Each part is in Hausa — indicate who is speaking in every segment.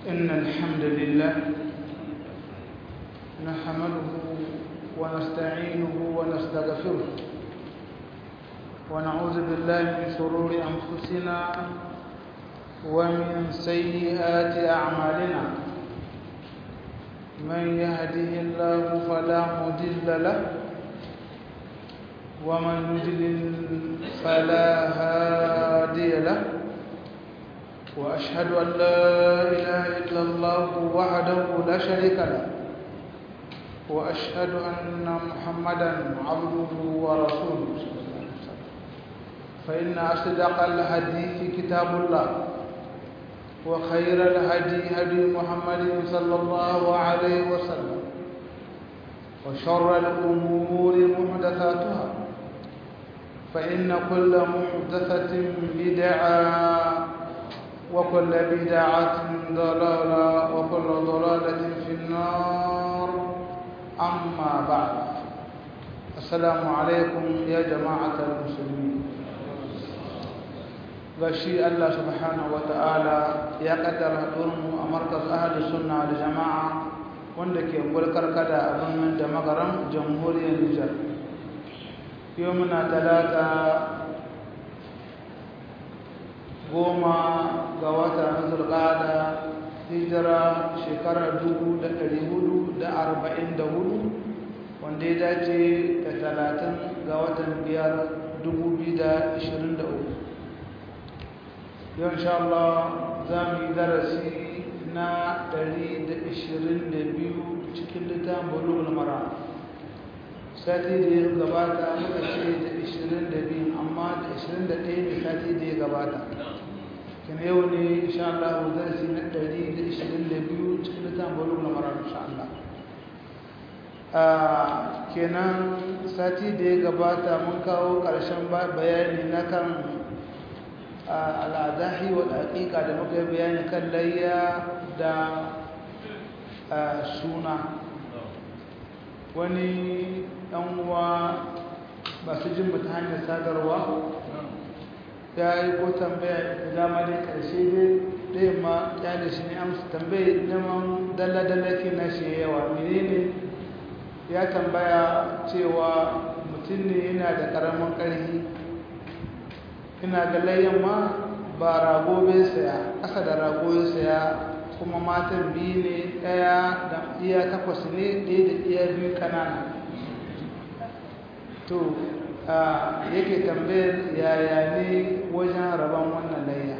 Speaker 1: إن الحمد لله نحمده ونستعينه ونستغفره ونعوذ بالله من شرور أنفسنا ومن سيئات أعمالنا من يهده الله فلا مضل له ومن يضلل فلا هادي له وأشهد أن لا إله إلا الله وحده لا شريك له وأشهد أن محمدا عبده ورسوله فإن أصدق الحديث كتاب الله وخير الهدي هدي محمد صلى الله عليه وسلم وشر الأمور محدثاتها فإن كل محدثة بدعة وكل بدعة ضلالة وكل ضلالة في النار أما بعد السلام عليكم يا جماعة المسلمين gashi Allah subhanahu ta'ala ya kaddara haɗurinmu a markas ahli sunna da jama'a wanda ke gulkar kada a birnin da magaran jamhuriyar Nijar yau muna talata goma ga wata na zulƙada hijira shekarar dubu da ɗari hudu da arba'in da hudu wanda ya dace da talatin ga watan biyar dubu biyu da ishirin da uku yau insha Allah za mu yi darasi na ɗari da ishirin da biyu cikin littafin bulugul mara sati da ya gabata muka ce da ishirin da biyu amma da ishirin da ɗaya ne sati da ya gabata kina yau ne insha Allah darasi na ɗari da ishirin da biyu cikin littafin bulugul mara insha Allah kenan sati da ya gabata mun kawo ƙarshen bayani na kan al'adahi wa haƙiƙa da muka yi bayani kan layya da suna wani uwa masu jin ta hanyar sadarwa ya yi ko tambaya da dama dai ƙarshe dai ɗaya ma ya da shi ne amsa tambaye neman dalla-dalla ke na shi yawa menene ya tambaya cewa mutum ne yana da ƙaramin ƙarfi ina ga layyan ma ba rago bai saya ƙasa da rago ya saya kuma matan biyu ne ɗaya da iya takwas ne ɗaya da iya biyu kanana to yake tambayar yaya ne wajen rabon wannan layya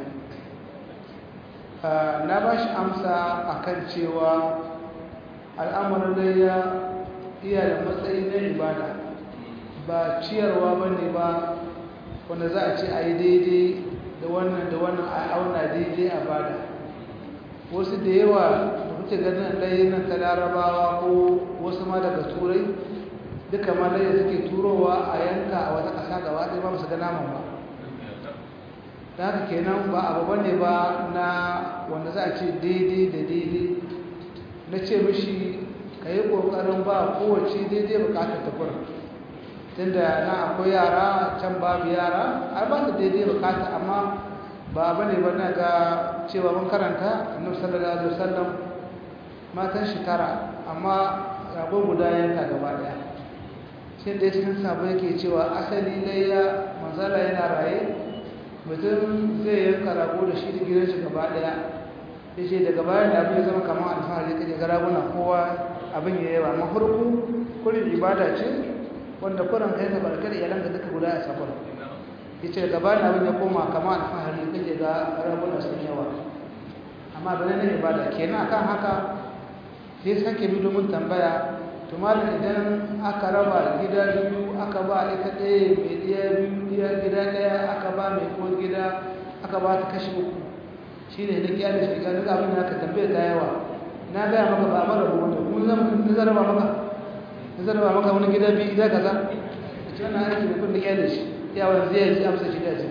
Speaker 1: na ba shi amsa akan cewa al'amarin layya iya da matsayi na ibada ba ciyarwa ba ne ba wanda za a ce a yi daidai da wannan da wannan a auna daidai a bada wasu da yawa da kuke ganin ɗaya nan ta larabawa ko wasu ma daga turai duka ma ɗaya suke turowa a yanka a wata ƙasa gaba ɗaya ba musu ga naman ba da haka kenan ba abu bane ba na wanda za a ce daidai da daidai na ce mishi ka yi ƙoƙarin ba kowace daidai bukatar ta kurin tunda na akwai yara can babu yara ai ba su daidai bukata amma ba bane ba na ga cewa mun karanta annabi sallallahu alaihi wasallam matan shi tara amma rago guda yanka gaba daya sai da cikin sabo yake cewa asali layya manzala yana raye mutum zai yanka rago da shi da gidan shi gaba daya yace daga bayan da abin ya zama kamar alfahari kaje ga raguna kowa abin ya yawa amma farko kullum ibada ce wanda kuran kai ka barkar iyalan da duka guda a safar yace gaba da abin ya koma kama alfahari kake ga rabuna sun yawa amma bane ne ibada kenan akan haka sai sake bi domin tambaya to malam idan aka raba gida biyu aka ba ita ɗaya mai ɗaya biyu ɗaya gida ɗaya aka ba mai ko gida aka ba ta kashi uku shine na kiyar shi ga duk abin da aka tambaya ta yawa na gaya maka ba mara rubuta kuma zan zaraba maka zarba maka wani gida biyu gida kaza a ce wannan aiki da kun da kyale shi yawon zai yi amsa shi da ce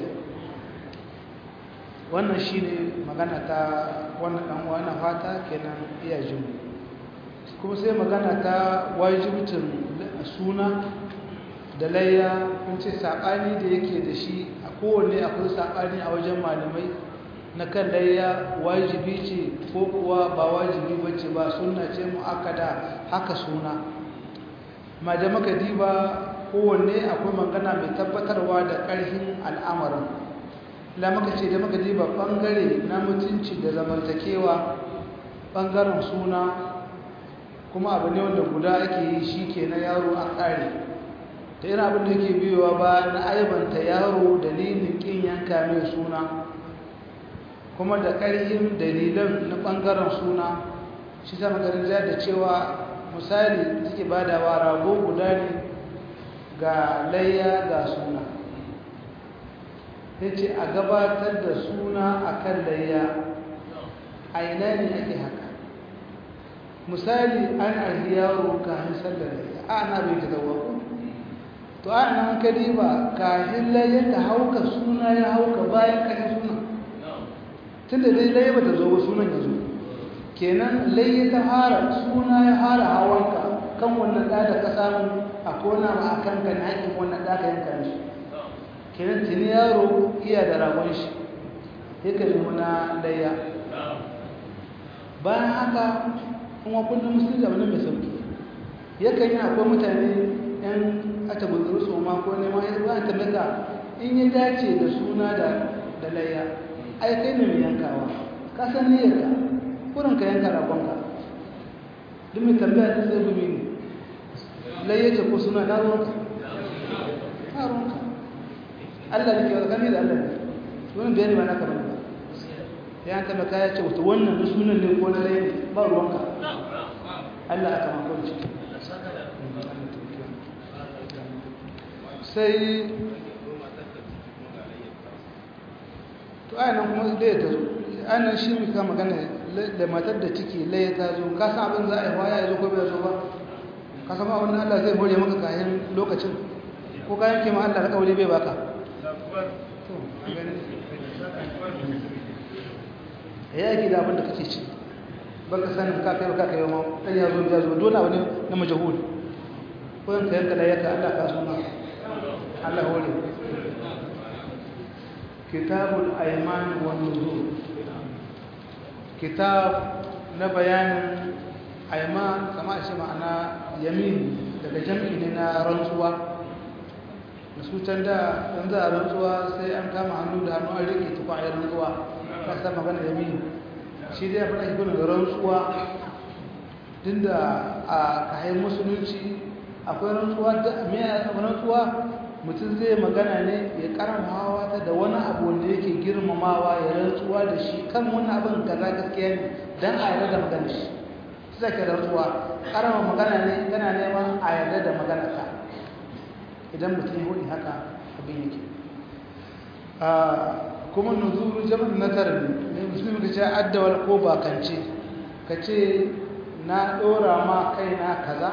Speaker 1: wannan shi ne magana ta wannan ɗan uwa na fata kenan iya jin kuma sai magana ta wajibcin suna da layya kun ce saɓani da yake da shi a kowanne akwai saɓani a wajen malamai na kan layya wajibi ce ko kuwa ba wajibi bace ba sunna ce mu'akkada haka suna ma da muka diba kowanne akwai magana mai tabbatarwa da ƙarfin al'amarin la muka ce da muka diba bangare na mutunci da zamantakewa bangaren suna kuma abu ne wanda guda ake yi shi ke na yaro a ƙare ta irin abin da yake biyowa ba na aibanta yaro dalilin ƙin yanka mai suna kuma da ƙarfin dalilan na ɓangaren suna shi ta maganin da cewa misali suke badawa rago guda ne ga layya ga suna ya ce a gabatar da suna a kan layya a ina ne ake haka misali an arhi yaro kahin sallar layya a ana bai ta zawo to a nan kadi ba kahin layya ta hauka suna ya hauka bayan kahin suna tun da dai layya ba ta zo ba sunan ya zo kenan layya ta hara suna ya hara hawanka kan wannan ɗa da ka samu a kona ma a kan kan haƙin wannan ɗa ka yanka shi kenan tuni yaro iya da ragon shi ya kalli na layya bayan haka kuma kullum musulun da wani mai sauki yakan yi akwai mutane yan ata guduru su ma ko neman ya zuwa ta maka in ya dace da suna da da layya ai kai ne mai yankawa ka san niyyarka kurin ka yanka ragonka duk mai tambaya ta sai gumi ne layya ce ko suna na ruwanka na ruwanka Allah ne ke wakani da Allah ne wani bayani ba na kamar ba ya ta maka ya ce wata wannan da sunan ne ko na layya ba ruwanka Allah aka makonci sai to ainihin kuma laye ta zo ainihin shi muka magana da matar da ciki laye ta zo ka san abin za a yi waya ya zo ko bai zo ba ka san abin da Allah zai more maka kayan lokacin ko kayan kima Allah ka kaure bai baka ya yaki da abin da kake ci baka sanin ka kai ka kai ma dan ya zo ya zo dole abu ne na majhul ko yanka yanka da yaka Allah ka so ma Allah hore kitabul ayman wan nuzur kitab na bayanin ayman kama shi ma'ana yamin daga jam'i ne na rantsuwa da su can da dan za a rantsuwa sai an kama hannu da hannu an rike tufa a rantsuwa ka san magana yamin shi dai abin da ke da rantsuwa din da a kayan musulunci akwai rantsuwa da mai rantsuwa mutum zai magana ne ya karamawa ta da wani abu wanda yake girmamawa ya rantsuwa da shi kan wani abin kaza gaskiya ne don a yarda da magana shi su zake rantsuwa karama magana ne tana neman a yarda da magana ka idan mutum ya hudu haka abin yake kuma nuzuru jama'a nazar ne musulmi ka ce addawal ko bakance ka ce na ɗora ma kaina kaza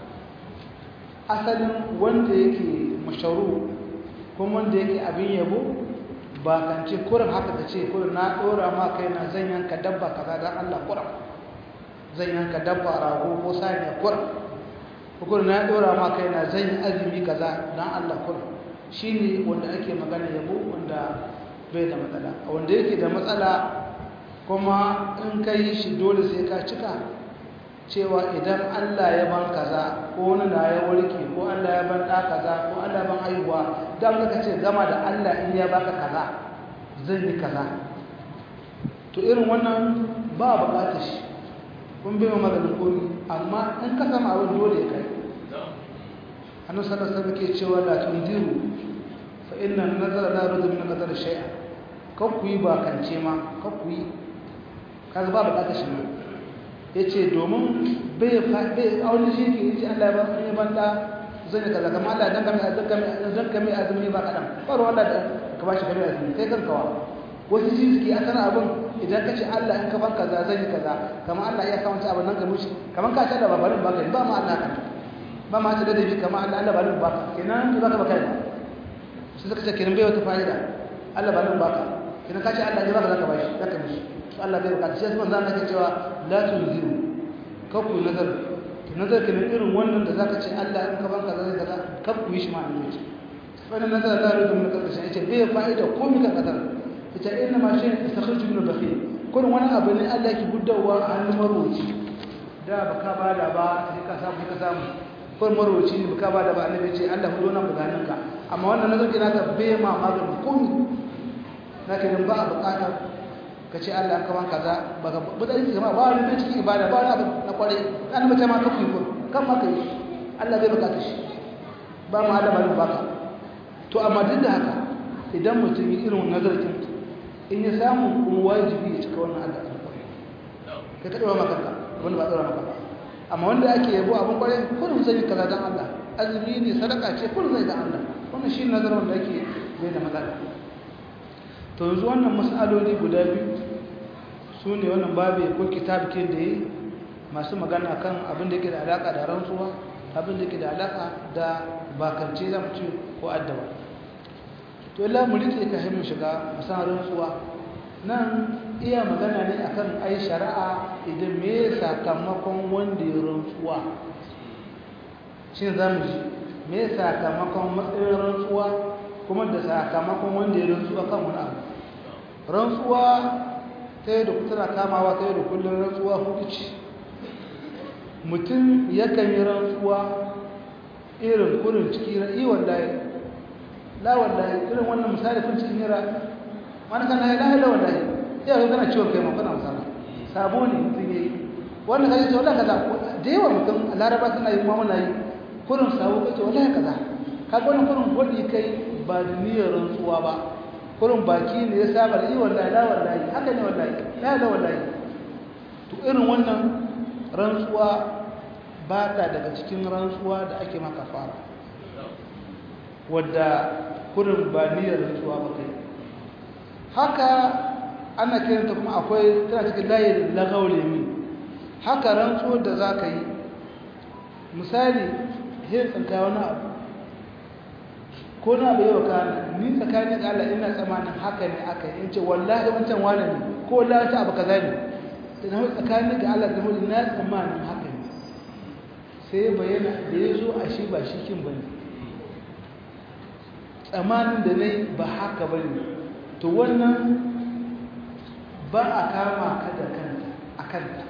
Speaker 1: asalin wanda yake masharu kuma wanda yake abin yabo bakance kurin haka ka ce kurin na ɗora ma kaina zan yanka dabba kaza don allah kurin zan yanka dabba rago ko saniya kurin kurin na ɗora ma kaina zan yi azumi kaza don allah kurin shi ne wanda ake magana yabo wanda bai da matsala wanda yake da matsala kuma in ka yi shi dole sai ka cika cewa idan Allah ya ban kaza ko wani na ya warke ko Allah ya ban ɗa kaza ko Allah ya ban haihuwa don ka ce gama da Allah in ya baka kaza zan yi kaza to irin wannan ba buƙatar shi kun bai ma maganin komi amma in ka sama abin dole ya kai annabi sallallahu alaihi wasallam ke cewa la tundiru fa inna nazara la yurdu min qadar shay'a kan ku yi bakance ma kan ku yi kaga ba bukatar shi ne yace domin bai bai aure shi ke yace Allah ya ba ni banda zan kaza kamar Allah dan kamar dan kamar dan kamar azumi ba kadan faro Allah da ka bashi kamar azumi kai kanka wa wasu shi suke akan abin idan ka ce Allah in ka ban kaza zan yi kaza kamar Allah ya kawo abin nan ka mushi kamar ka ce da babarin baka ba ma Allah kan ba ma ta da dabi kamar Allah Allah ba ni baka kenan ba ka baka ba sai suka ce kenan bai wata fa'ida Allah ba ni baka kenan ka ce Allah ne baka zaka bashi zaka mishi Allah bai bukata sai kuma zan ka cewa la tunziru kafu nazar nazar kenan irin wannan da zaka ce Allah in ka banka zai kaza kafu yi shi ma ne ce wannan nazar da rubu mun kaza shi ce bai fa'ida komai ka kadar ita inna ma shi istakhriju min bakhil kun wani abu ne Allah yake guddawa a hannun marwaci da baka bada ba sai ka samu ka samu kun marwaci ne baka bada ba annabi ce Allah hudo nan buganin ka amma wannan nazari naka bai ma maganin komai naka din ba a bukata ka ce Allah ka ban kaza baka buda yake ma ba wani cikin ibada ba wani abu na kware an mace ma kafi ko kan ma kai Allah bai bukata shi ba ma Allah ba baka to amma duk da haka idan mutum yi irin nazarin in ya samu kuma wajibi ya cika wannan Allah ka ka dora maka wanda ba dora maka amma wanda ake yabo abin kware kullum zai yi kaza dan Allah azumi ne sadaka ce kullum zai dan Allah wannan shi nazarin da yake bai da matsala to yanzu wannan mas'aloli guda biyu su ne wannan babu ko kitab ke da yi masu magana kan abin da yake da alaka da rantsuwa abin da yake da alaka da bakance zamu ce ko addawa to illa mu rike ka mu shiga masan rantsuwa nan iya magana ne akan ai shari'a idan me sakamakon wanda ya rantsuwa shi za mu ji me sakamakon matsayin rantsuwa kuma da sakamakon wanda ya rantsuwa kan wani abu rantsuwa ta yi da tana kamawa ta yi da kullum rantsuwa hudu ce mutum yakan yi rantsuwa irin kurin ciki ra'i wallahi la wallahi irin wannan misali kun cikin yara wani kan la ilaha wallahi ya zo kana ciwon kai ma kana misali sabo ne mutum yayi wannan kai ce wallahi kaza da yawa mutum a laraba suna yi ma muna yi kurin sabo kai ce wallahi kaza kaga wannan kurin gwadi kai ba da niyyar rantsuwa ba kurin baki ne ya saba da yi wallahi la wallahi haka ne wallahi la la wallahi to irin wannan rantsuwa ba ta daga cikin rantsuwa da ake maka fara wadda kurin ba niyyar rantsuwa ba kai haka ana kiranta kuma akwai tana cikin layin lagaulemi haka rantsuwar da za ka yi misali yin tsanka wani abu ko na bai yau kana ni tsakanin da Allah ina tsamanin haka ne aka yi in ce wallahi wancan wani ne ko wallahi ta abu kaza ne da na tsakanin da Allah da mutum na tsamanin haka ne sai bayyana da ya zo a shi ba shi kin bane tsamanin da na yi ba haka ba ne to wannan ba a kama ka da kanta a kanta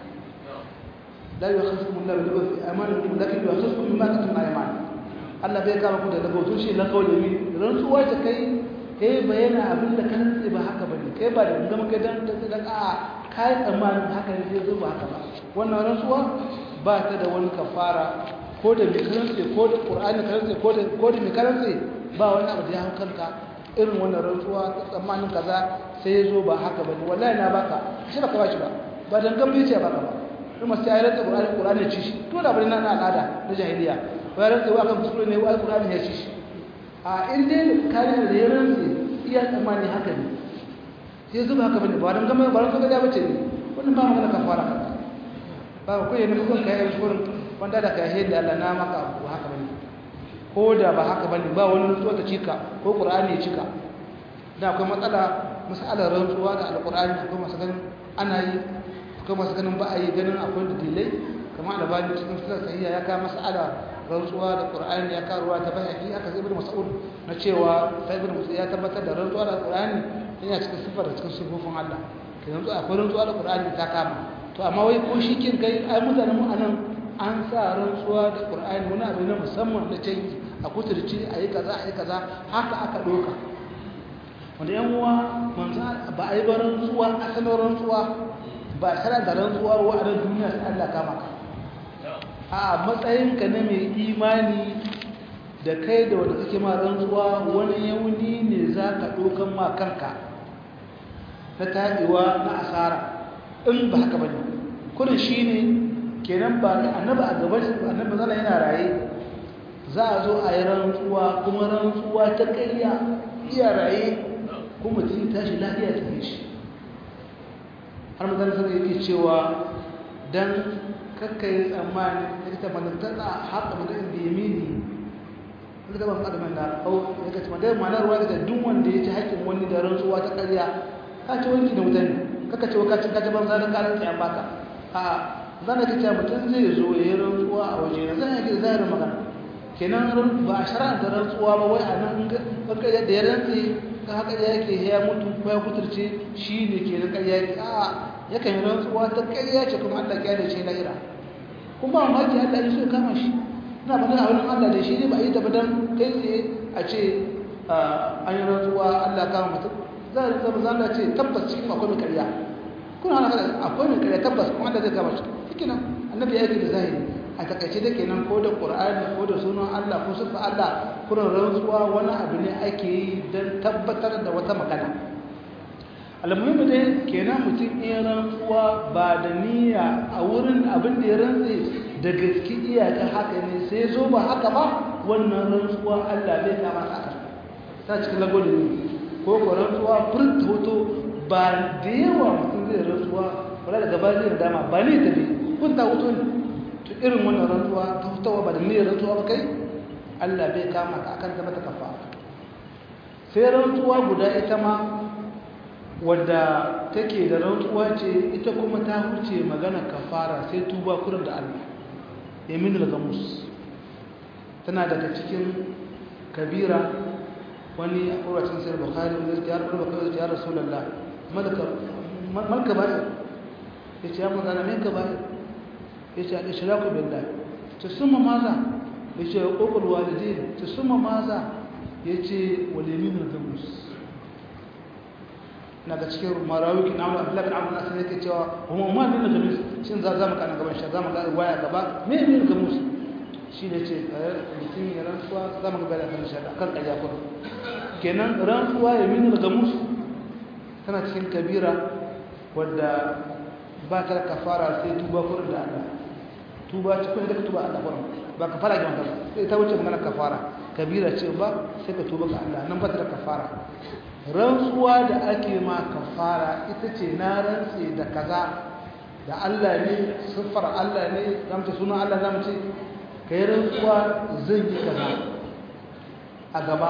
Speaker 1: la yi wa kasu mun labi da wasu amanin kuma da kai wa kasu kuma ma ka tuna yamani Allah bai kama ku da lagautu shi na kawai da mi rantsuwa ta kai kai bayana abin da kan tsaye ba haka bane kai ba da gama kai dan dan a kai tsammanin haka ne zai zo ba haka ba wannan rantsuwa ba ta da wani kafara ko da mai karantse ko da qur'ani karantse ko da ko da mai karantse ba wani abu da ya hankalka irin wannan rantsuwa ta tsammanin kaza sai ya zo ba haka bane wallahi na baka shi baka ba shi ba ba dan gambe ce baka ba kuma sai ya rantsa qur'ani qur'ani ci shi to da bari na al'ada na jahiliya bayan tsawo akan kuskure ne wa alƙur'ani ya ci shi a inda kare da ya rantse iya tsammani haka ne sai zuba haka bane ba don gama ba don gaba bace ne wannan ba magana kafara kanka ba ko yana hukun kai a gurin wanda da kai da Allah na maka abu haka bane ko da ba haka bane ba wani rantsuwa ta cika ko qur'ani ya cika da akwai matsala masalar rantsuwa da alqur'ani akwai masu ganin ana yi akwai masu ganin ba a yi ganin akwai dalilai kamar albani cikin sunan sahiha ya kawo mas'ala rantsuwa da qur'ani ya karuwa ta bayani haka ibnu mas'ud na cewa sai ibnu mas'ud ya tabbatar da rantsuwa da qur'ani yana cikin sifar da cikin sifofin Allah kai rantsuwa akwai rantsuwa da qur'ani ta kama to amma wai ko shi kin kai ai mutanen mu anan an sa rantsuwa da qur'ani wani abu na musamman na canji a kuturci a yi kaza a yi kaza haka aka doka wanda yan uwa manzo ba a yi ba rantsuwa asalin rantsuwa ba a da rantsuwa wa a duniya sai Allah kama ka a matsayinka na mai imani da kai da wanda kake ma rantsuwa wani yauni ne za ka ɗaukan ma kanka na taɗewa na asara in ba haka ba ne kudin shi ne kenan ba annaba a gaban annaba zana yana raye za a zo a yi rantsuwa kuma rantsuwa ta ƙarya iya raye kuma mutum tashi lafiya ta shi har mutane sun yake cewa don kakkai tsammani ita manantana haka mutum da yamini wanda ta ban adamin da au ya kaci madai manar ruwa da duk wanda ya ci haƙƙin wani da rantsuwa ta ƙarya ka ci wanki da mutane kaka ce ka ci ka ban zanen karin tsayan baka a zan da kace mutum zai zo ya yi rantsuwa a waje na zan yake da zahirin magana kenan ba a shara da rantsuwa ba wai a nan kakkai da ya rantsi ka haka da yake ya mutu ko ya kuturce shi ne ke da ƙarya yake a yakan yi rantsuwa ta ƙarya ce kuma Allah ya da ce lahira kuma mamaki Allah ya so ya kama shi ina ba a wurin Allah da shi ne ba a yi tafi don kai tsaye a ce an yi rantsuwa Allah kama mutum za a zama zama ce tabbas cikin akwai mai ƙarya kuna hana kada akwai mai ƙarya tabbas kuma Allah zai kama shi cikin nan annabi ya yi da zahiri a takaice da kenan ko da ƙur'ani ko da sunan Allah ko sufa Allah kuna rantsuwa wani abu ne ake yi don tabbatar da wata magana almuhimmi dai kenan mutum iya rantsuwa ba da niyya a wurin abin da ya rantse da gaske iyaka haka ne sai zo ba haka ba wannan rantsuwa Allah bai kama ta ta cikin lagos ne ko ko rantsuwa furta hoto ba da yawa mutum zai rantsuwa wala daga ba zai dama ba ne ta bi kun ta hoto ne to irin wannan rantsuwa ta fitowa ba da niyyar rantsuwa ba kai Allah bai kama ka akan ta mata kafa sai rantsuwa guda ita ma wadda take da rantsuwa ce ita kuma ta huce magana kafara sai tuba kurin da Allah yamin al-gamus tana daga cikin kabira wani a kuracin sai bukhari wanda ya rabu da ya rasulullah malaka malaka bai yace ya manzana me ka bai yace al-ishraku billah to summa maza yace uqul walidain to summa maza yace wal yamin al-gamus na ga cikin marawi na Abdullah bin Amr nasu yake cewa kuma ma min gamus shin za za mu kana gaban shi za mu ga waya gaba me min gamus shi ne ce mutum ya rantsuwa za mu ga da kan shi akan kaya kuma kenan rantsuwa ya min gamus tana cikin kabira wadda ba ta da kafara sai tuba kurin da Allah tuba cikin da tuba Allah kurin ba kafara ga mutum sai ta wuce magana kafara kabira ce ba sai ka tuba ga Allah nan ba ta da kafara rantsuwa da ake ma kafara ita ce na rantse da kaza da Allah ne siffar Allah ne zamta sunan Allah zamu ce ka yi rantsuwa zan yi kaza a gaba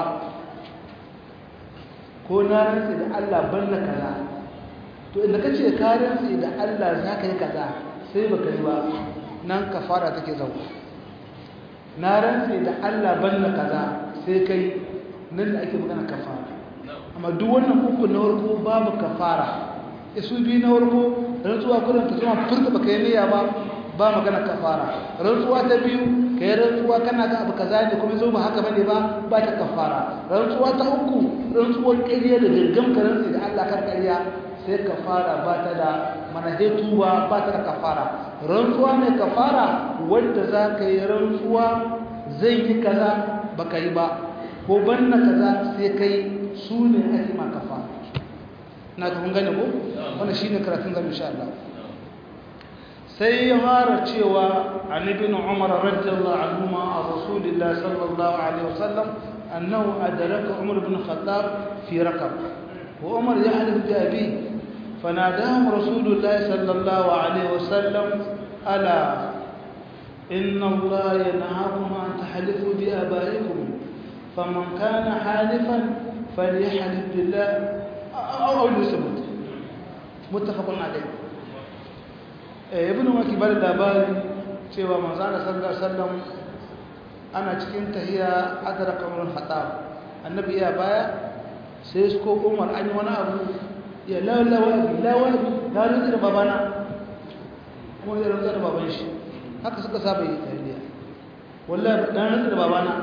Speaker 1: ko na rantse da Allah banna kaza to inda ka ce ka rantse da Allah za ka yi kaza sai baka yi ba nan kafara take zauwa na rantse da Allah banna kaza sai kai nan da ake magana kafara amma duk wannan uku na warko babu kafara isu biyu na warko rantsuwa kudin ta zama furta baka yi niyya ba ba magana kafara rantsuwa ta biyu ka yi rantsuwa kana ga abu kaza ne kuma zo ba haka bane ba ba ta kafara rantsuwa ta uku rantsuwar ƙarya da gangan ka rantsi da Allah kan ƙarya sai kafara ba ta da manahetuwa ba ta da kafara rantsuwa mai kafara wanda za ka yi rantsuwa zai yi kaza baka yi ba ko banna kaza sai kai su ne ake ma kafa na ga gane ko wannan shine karatun zan insha Allah sai ya fara cewa an ibn umar radiyallahu anhu ma rasulullah sallallahu alaihi wasallam annahu adraka umar ibn khattab fi rakab wa umar yahlif bi abi فناداهم رسول الله صلى الله عليه وسلم ألا إن الله ينهاكم أن تحلفوا بآبائكم فمن كان حالفا فليحلف بالله أو ليصمت متفق عليه ibn maki bar labari cewa manzana sallallahu alaihi wasallam ana cikin tahiya adraka umar khattab annabi ya baya sai su ko umar an yi wani abu ya lalawa lawa ya rutsa da babana kuma ya rutsa da baban shi haka suka saba yi tariya wallahi dan rutsa da babana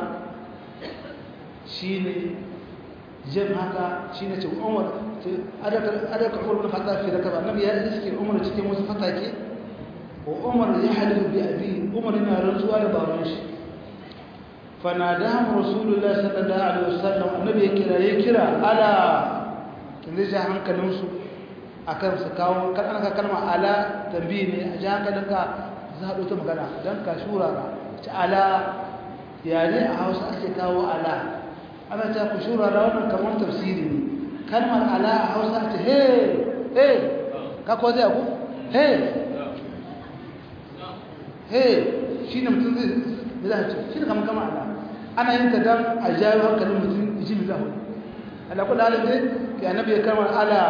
Speaker 1: shine jin haka shi ne ce umar adaka umar bin khattab fi rakaba annabi ya iske umar cikin wasu fatake wa umar ya halifu bi abi umar yana rantsuwa da baban shi fanadahum rasulullah sallallahu alaihi wasallam annabi ya kira ya kira ala kin zai ja hankalin su akan su kawo kan aka kalma ala tambayi ne a ja hankalin ka za ta magana dan ka shura ta ala ya ne a Hausa ake kawo ala ana ta ku shura da wannan kamar tafsiri ne kalmar ala a hausa ta he he ka ko zai ku he he shi ne mutum zai zai ce shi ne kamar kama ala ana yin ta dan a jawo hankalin mutum ji mi zahu ala kula halin dai ke annabi ya kalmar ala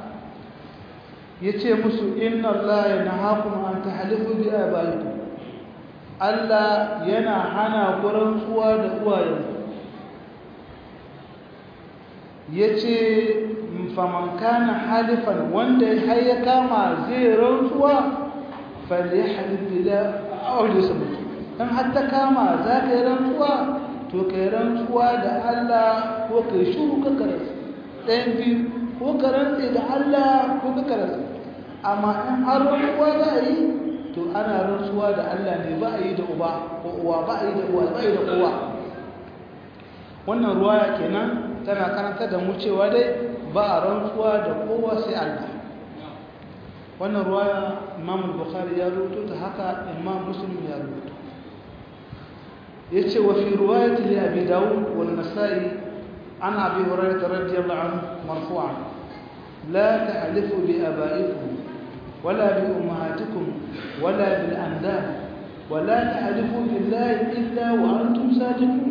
Speaker 1: ya ce musu inna Allah ya nahakum an tahlifu bi abaikum Allah yana hana ku rantsuwa da uwayenku yace faman kana halifan wanda har ya kama zai rantsuwa falyahlif billah aw yasmut dan har ta kama za ka yi rantsuwa to kai rantsuwa da Allah ko kai shuru ka karasa ɗayan biyu ko ka rantse da Allah ko ka karasa amma in har rantsuwa za a yi to ana rantsuwa da Allah ne ba a yi da uba ko uwa ba a yi da uwa ba a yi da kowa wannan ruwaya kenan tana karanta da mu cewa dai ba a rantsuwa da kowa sai Allah wannan ruwaya Imam Bukhari ya rubuto ta haka Imam Muslim ya rubuto yace wa fi riwayati li Abi Dawud wal Nasa'i an Abi Hurairah radiyallahu anhu marfu'an la tahlifu bi aba'ikum wala bi ummahatikum wala bil andad ولا تحلفوا بالله إلا وأنتم صادقون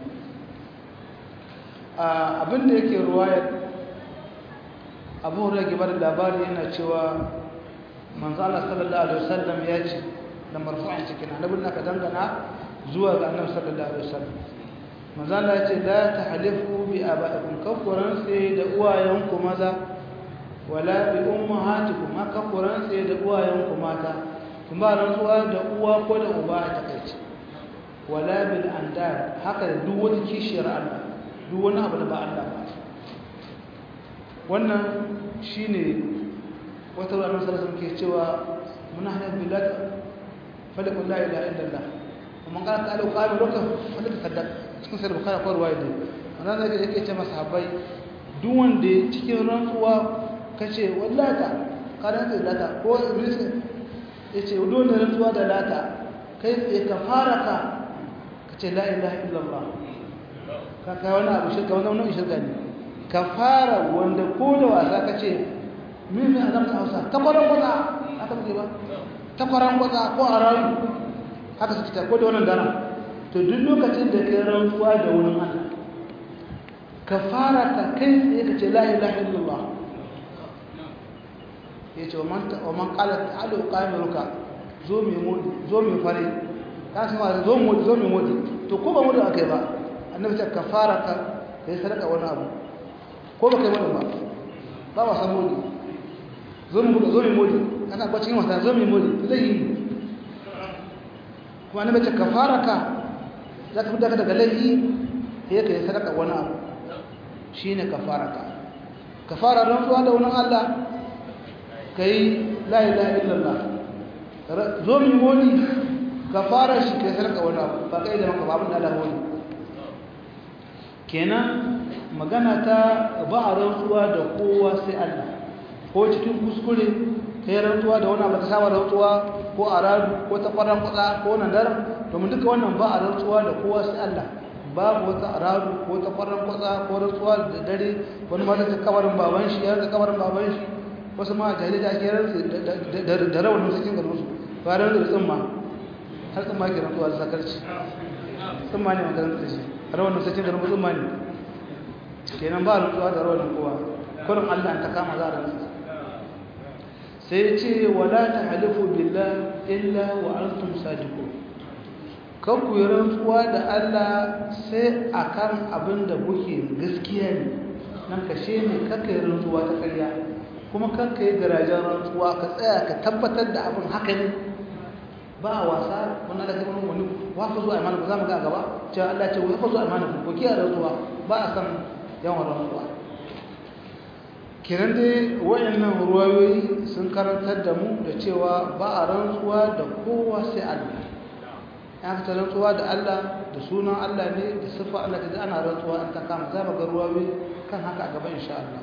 Speaker 1: abin da yake ruwayar abu hurairah ke bada labari yana cewa manzo Allah sallallahu alaihi wasallam ya ce da marfu'an cikin annabin naka dangana zuwa ga annabi sallallahu alaihi wasallam manzo Allah ya ce la tahlifu bi abaikum kafuran sai da uwayenku maza wala bi ummahatikum kafuran sai da uwayenku mata kun ba rantsuwa da uwa ko da uba a takaice wala bil andar haka da duk wani kishiyar Allah duk wani abu da ba Allah ba wannan shine wata ranar sarrafa ke cewa muna hanyar bilad falikun la ilaha illallah kuma kana ta alu qalu laka falika saddaq cikin sai bukhari ko ruwaya ne wannan da yake ce masa habai duk wanda cikin rantsuwa kace wallata kana da lata ko yace dole rantsuwa da lata kai tsaye ka fara ka kace la ilaha illallah ka kai wani abu shirka wani wani shirka ne ka fara wanda ko da wasa ka ce min ne azamta hausa takwaran kwatsa aka muke ba takwaran kwatsa ko a rayu haka su fita ko da wannan dara to duk lokacin da kai rantsuwa da wani Allah ka fara ka kai tsaye ka ce la ilaha illallah ya ce wa man kala ta'alu qamiruka zo mai modi zo mai fare ka san wa zo modi zo mai modi to ko ba modi akai ba annabi ta kafara ka kai sadaka wani abu ko ba kai modi ba ba wa san modi zo mu zo mai modi kana ba cikin wata zo mai modi zai yi kuma annabi ta kafara ka za ka fita daga laifi sai kai sadaka wani abu shine kafara ka kafara rantsuwa da wani Allah kai la ilaha illallah zo mi moni ka fara shi kai sarka wani abu ba kai da maka babun da Allah wani kenan magana ta ba a rantsuwa da kowa sai Allah ko cikin kuskure kai rantsuwa da wani abu ka saba rantsuwa ko a radu ko ta kwaran kwatsa ko nan dar domin duka wannan ba a rantsuwa da kowa sai Allah babu wata aradu ko ta kwaran kwatsa ko rantsuwa da dare wani ma ta kabarin baban shi ya ta kabarin baban shi wasu ma jahilai da ake rantsu da rawanin sakin garinsu ba da da tsumma har tsumma ke rantsuwa da sakarci tsumma ne makarantar da shi rawanin sakin garin tsumma ne kenan ba rantsuwa da rawanin kowa kurin allah ta kama za a rantsu sai ce wala ta halifu billah illa wa antum sadiqun kan ku yi rantsuwa da allah sai akan abin da kuke gaskiya ne nan kashe ne kaka yi rantsuwa ta karya kuma kanka yi garajen rantsuwa ka tsaya ka tabbatar da abin haka ne ba a wasa wani da kamar wani wafa zuwa imanin ku za mu ga gaba cewa Allah ce wafa zuwa imanin ku ko kiyaye rantsuwa ba a san yawan rantsuwa kiran dai wayannan ruwayoyi sun karantar da mu da cewa ba a rantsuwa da kowa sai Allah ya ka rantsuwa da Allah da sunan Allah ne da sifa Allah ta ana rantsuwa an ta kama za mu ga ruwayoyi kan haka a gaba insha Allah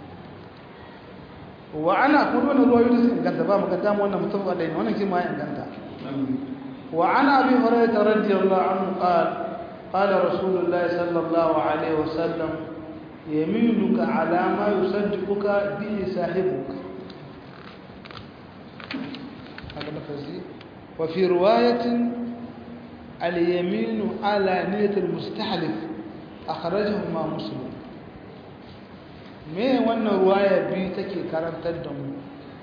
Speaker 1: wa ana kuma wannan ruwayoyi da suka inganta ba mu ga damu wannan mutum ba da ne wannan kima ya inganta wa ana abi hurairah radiyallahu anhu qala qala rasulullahi sallallahu alaihi wasallam yaminuka ala ma yusaddiquka bi sahibuka haka lafazi wa fi riwayatin al-yaminu ala niyyati al-mustahlif akhrajahu ma muslim me wannan ruwaya biyu take karantar da mu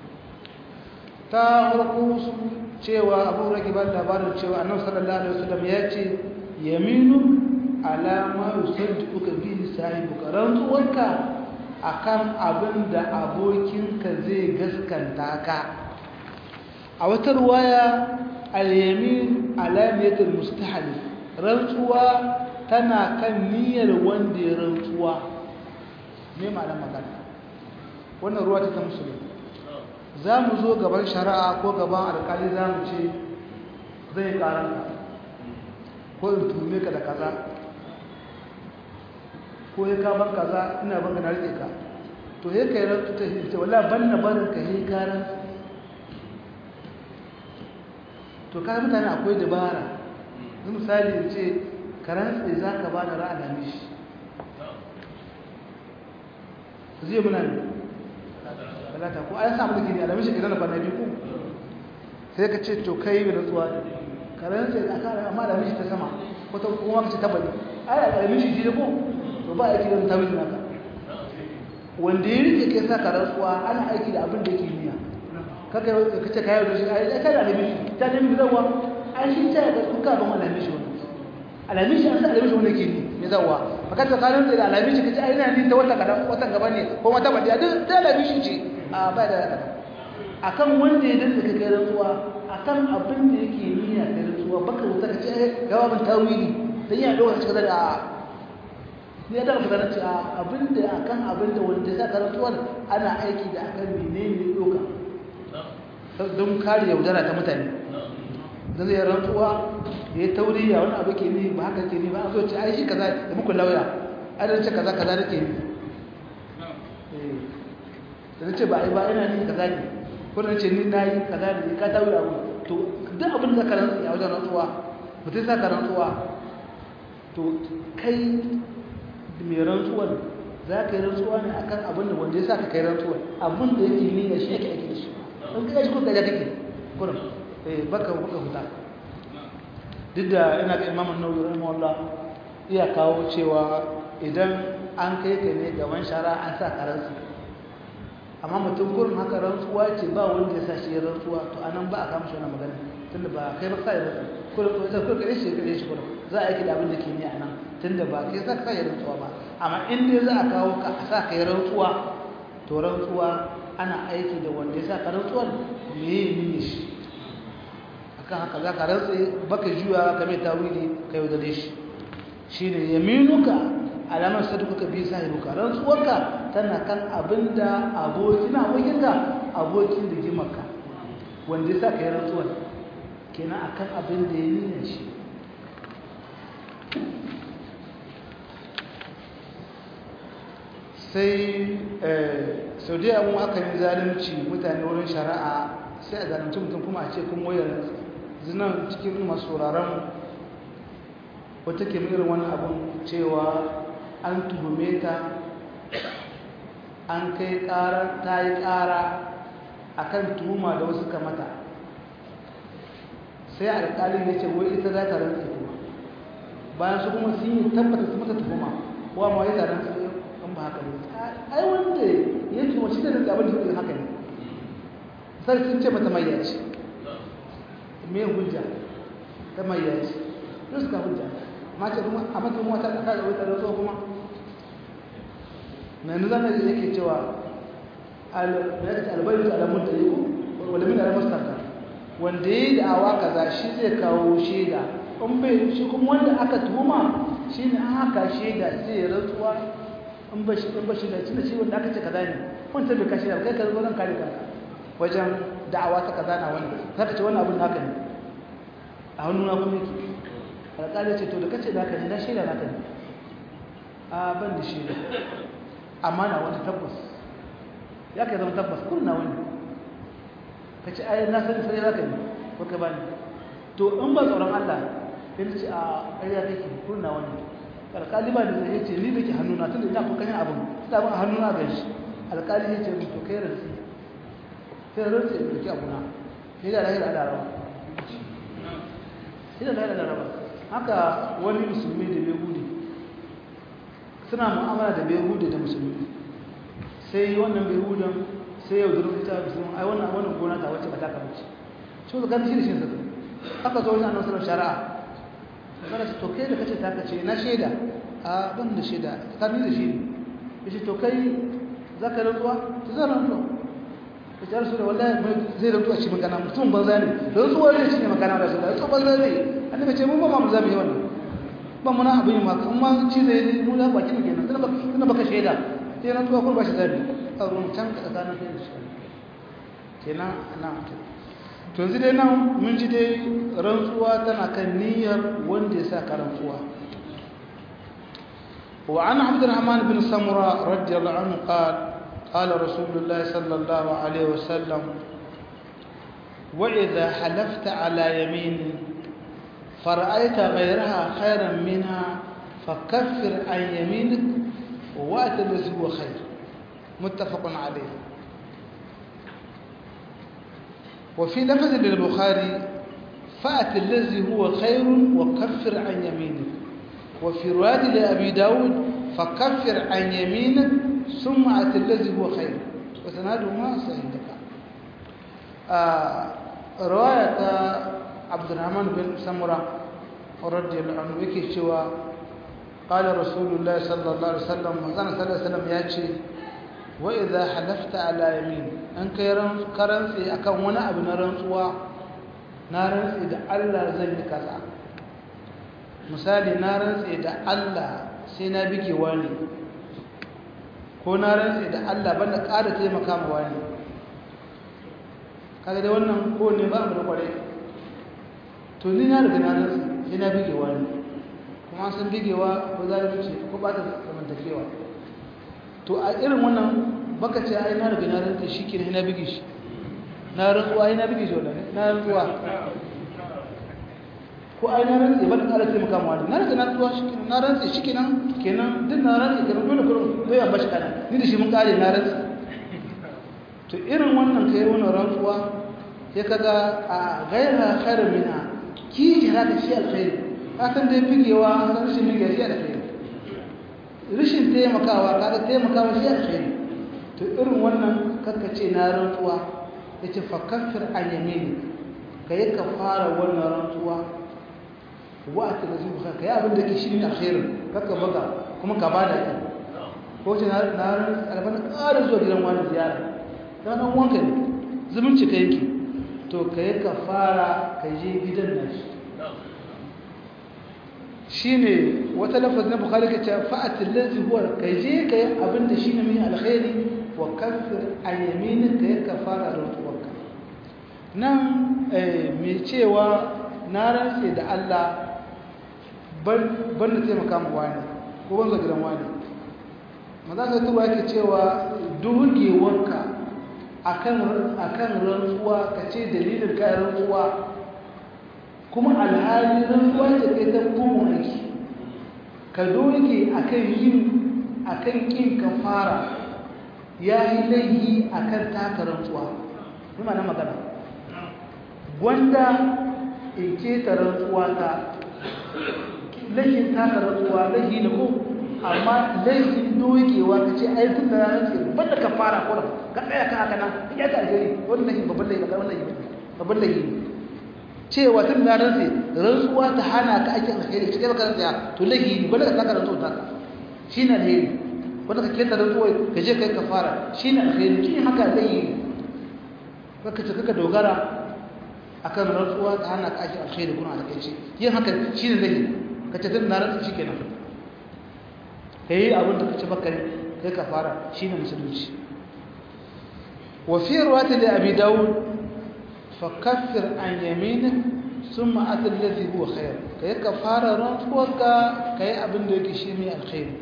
Speaker 1: ta farko su cewa abu rake ba labarin cewa annabi sallallahu alaihi wasallam ya ce yaminu alama yusaddiquka bihi sahibuka rantsuwarka akan abin da abokinka zai gaskanta ka a wata ruwaya al-yamin alamatul mustahalif rantsuwa tana kan niyyar wanda ya rantsuwa me ma'anar magana wannan ruwa ta musulmi za mu zo gaban shari'a ko gaban alkali za mu ce zai karanka ko in tume ka da kaza ko ya kaban kaza ina banka na rike ka to ya kai rantu ta ce wala ban na barin ka yi karan to kayan mutane akwai dabara zai misali in ce karan tsaye za ka ba da ra'a mishi zai muna ne talata ko an samu da gini alamishi ka zana kwana biyu ko sai ka ce to kai mai rantsuwa karan tsaye a kara amma alamishi ta sama wata kuma ka ce tabbali ai alamishi ji da ko to ba aiki da tawili naka wanda ya rike kai sa ka rantsuwa ana aiki da abin da yake niyya kaka ka ce kayo da shi ai kai da alamishi ta nemi zawa an shi ta ga kuka ban alamishi wannan alamishi an sa alamishi wannan ke ni me zawa maka ta kanin da alamishi kace ai ina ni ta wata kada watan gaba ne ko wata badiya duk da alamishi ce a ba da akan wanda ya dinka kai rantsuwa akan abin da yake niyya kai rantsuwa baka wuta kace ai gawa ban tawili dan ya dauka kace kaza da ne da fara ce abinda akan abinda wanda za ka rantsuwar ana aiki da akan menene doka don kare yaudara ta mutane da zai rantsuwa ya yi tauriya wani abu ke ne ba haka ke ne ba a so ce ai shi kaza da muku lauya ai da ce kaza kaza nake ne da na ce ba ai ba ina ni kaza ne ko na ce ni na yi kaza ne ka tauri abu to duk abin da ka rantsuwa a wajen rantsuwa mutum sa ka rantsuwa to kai mai rantsuwar za ka yi rantsuwa ne a kan abin da wanda ya sa ka kai rantsuwar abin da yake niyya shi yake ake da shi in ka shi kuka ya kake kurum eh baka baka huta duk da ina ga imamun nawawi rahimahullah iya kawo cewa idan an kai ka ne gaban shara an sa ka rantsu amma mutum kurum haka rantsuwa ce ba wanda ya sa shi ya rantsuwa to anan ba a kama shi wannan magana tunda ba kai ba sa ya rantsu kurum to sai kuka shi kare shi kurum za a yi da abin da ke ni a nan tunda ba kai za ka sa ya rantsuwa ba amma in dai za a kawo ka a sa ka yi rantsuwa to rantsuwa ana aiki da wanda ya sa ka rantsuwar me ya yi shi akan haka za ka rantse baka juya ka mai tawili ka yau da shi shine yaminuka alamar saduka bi sahibuka rantsuwarka tana kan abinda abokin abokinka abokin rigimarka wanda ya sa ka yi rantsuwar kenan akan abin da ya nuna shi sai saudiya mun aka yi zalunci mutane wurin shari'a sai a zalunci mutum kuma a ce kun wayar zinan cikin masu sauraron wata ke irin wani abun cewa an tuhume ta an kai ƙara ta yi ƙara a kan tuhuma da wasu kamata sai alƙalin ya ce wai ita za ta rantsa kuma bayan su kuma sun yi tabbata su mata tuhuma wa ma ya ta rantsa in ba haka ne ai wanda ya tuhuma shi da rantsa abin da suke haka ne sai sun ce mata mai yaci me hujja ta mai yaci yau suka hujja mace kuma a mata kuma ta tsaka da wata rantsuwa kuma na yanzu zaka ji yake cewa albayu ta alamun da yiwu wanda min alamun sarka wanda ya yi da'awa kaza shi zai kawo shaida in bai shi kuma wanda aka tuhuma shi ne an haka shaida sai ya rantsuwa in ba shi in ba shi da tunda shi wanda aka ce kaza ne wanda bai kashi da kai ka zo zan kare kanka wajen da'awa ta kaza na wani zaka ce wannan abin naka ne a hannuna kuma yake alƙali ce to da kace naka ne na shaida naka ne a ban da shaida amma na wani tabbas ya kai zama tabbas kurin na wani ka ce ayi na sani sai naka ne ko ka bani to in ba tsoron Allah sai ce a ƙarya kake kurin na wani alƙali ba da zai ce ni da ke hannuna tun da ina ko kan abin ina ban hannuna ga shi alƙali ya ce to kai rantsi sai rantsi ya ɗauki abuna ni da lahira da rawa ni da lahira da rawa haka wani musulmi da bai gudu suna mu'amala da bai gudu da musulmi sai wannan bai gudun sai yau da rubuta musulmi ai wannan wannan gona ta wacce ba ta kamar ce shi ka gani shi da shi zaka aka zo wajen annabi sallallahu shari'a kana to kai da kace ta kace na shaida a ban da shaida tsakanin da shi ne yace to kai zaka rantsuwa to zan rantsuwa yace rasu da wallahi mai zai rantsuwa shi magana mutum banza ne rantsuwa ne shi ne magana da su da to banza ne annabi ce mun ba mu zamu yi wannan ba mu na abin ma kuma ci zai mu da baki ne kenan tunda baka shaida sai rantsuwa ko ba shi zabi a ruwan can ka tsakanin kai da shi kenan ana to yanzu dai nan mun ji dai rantsuwa tana kan niyyar wanda ya sa ka rantsuwa وعن عبد الرحمن بن سمرة رضي الله عنه قال قال رسول الله صلى الله عليه وسلم وإذا حلفت على يمين فرأيت غيرها خيرا منها فكفر عن يمينك وأت الذي هو خير متفق عليه وفي لفظ للبخاري فأت الذي هو خير وكفر عن يمينك وفي رواية لأبي داود فكفر عن يمينك ثم أت الذي هو خير وسنادهما صحيح آه رواية عبد الرحمن بن سمرة رضي الله عنه يكي شوى قال رسول الله صلى الله عليه وسلم وزنا صلى الله عليه وسلم ياتي وإذا حلفت على يمين أن كرنسي أكون وانا أبن رنسوا نارنسي إذا الله زي كذا misali na rantse da Allah sai na bige wani ko na rantse da Allah banda ƙara taimaka ma wani kaga dai wannan ko ne ba mu da kware to ni na riga na rantse sai na bige wani kuma san bigewa ko zalunci ko ba ta zamantakewa to a irin wannan baka ce ai na riga na rantse shi ke na bige shi na rantsuwa ai na bige shi wannan na rantsuwa ko ai na rantse ba da ƙara taimaka ma wani na rantse na tuwa shi kenan na rantse shi kenan kenan duk na rantse kenan dole kurum bai yan bashi kana ni da shi mun ƙare na rantse to irin wannan kai wannan rantsuwa sai kaga a gaira khairu mina ki jira da shi alkhairi ka san dai figewa an san rashin mige shi alkhairi rashin taimakawa kaga taimakawa shi alkhairi to irin wannan kakka ce na rantsuwa yace fa kaffir an yamini kai ka fara wannan rantsuwa wa'ata da zuwa kanka ya abin da ke shirin alkhairin kakka baka kuma ka bada ki ko ce na ran alban ƙara zuwa gidan wani ziyara dan nan wanka ne zumunci ka yake to ka yi ka fara ka je gidan nan shine wata lafaz na bukhari ka ce fa'at allazi huwa ka je ka yi abin da shine mai alkhairi wa kaffir an yaminika ya kafara rantsuwarka nan mai cewa na rantse da Allah ban da taimaka mu wani ko ban gidan wani maza ka tuba yake cewa dugewarka akan akan rantsuwa ka ce dalilin kai rantsuwa kuma alhali rantsuwa ce kai ta bugun aiki ka doge akan yin akan kin kafara ya yi laihi akan taka rantsuwa kuma na magana gwanda in ke ta rantsuwa ta laifin taka rantsuwa laifi ne ko amma laifin dogewa ka ce ai tun da na rantsi banda ka fara ko ka tsaya ka haka nan ya ta alheri wannan laifin babban laifi babban laifi babban laifi cewa tun da rantsi rantsuwa ta hana ka aikin alheri cikin baka tsaya to laifi ne banda ka taka rantsuwa ta shi ne alheri wanda ka keta rantsuwa ka je kai ka fara shi ne alheri shi ne haka laifi kaka ce kaka dogara akan rantsuwa ta hana ka aikin alheri kuna da kai yin haka shi ne laifi ka ce tun na rantsu shi kenan ka yi abin da ka ci baka kai ka fara shi ne musulunci wafiyar wata da abi dawud fa kaffir an yaminin sun ma'atar lafi huwa khair ka yi ka fara rantsuwarka ka yi abin da yake shi mai alkhairi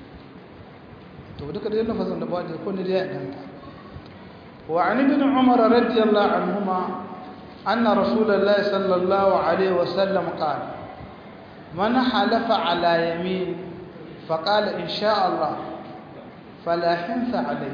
Speaker 1: to duka da yin lafazin da ba da kone da ya ganta wa an ibn umar radiyallahu anhuma anna rasulullahi sallallahu alaihi wasallam qala من حلف على يمين فقال إن شاء الله فلا حنث عليه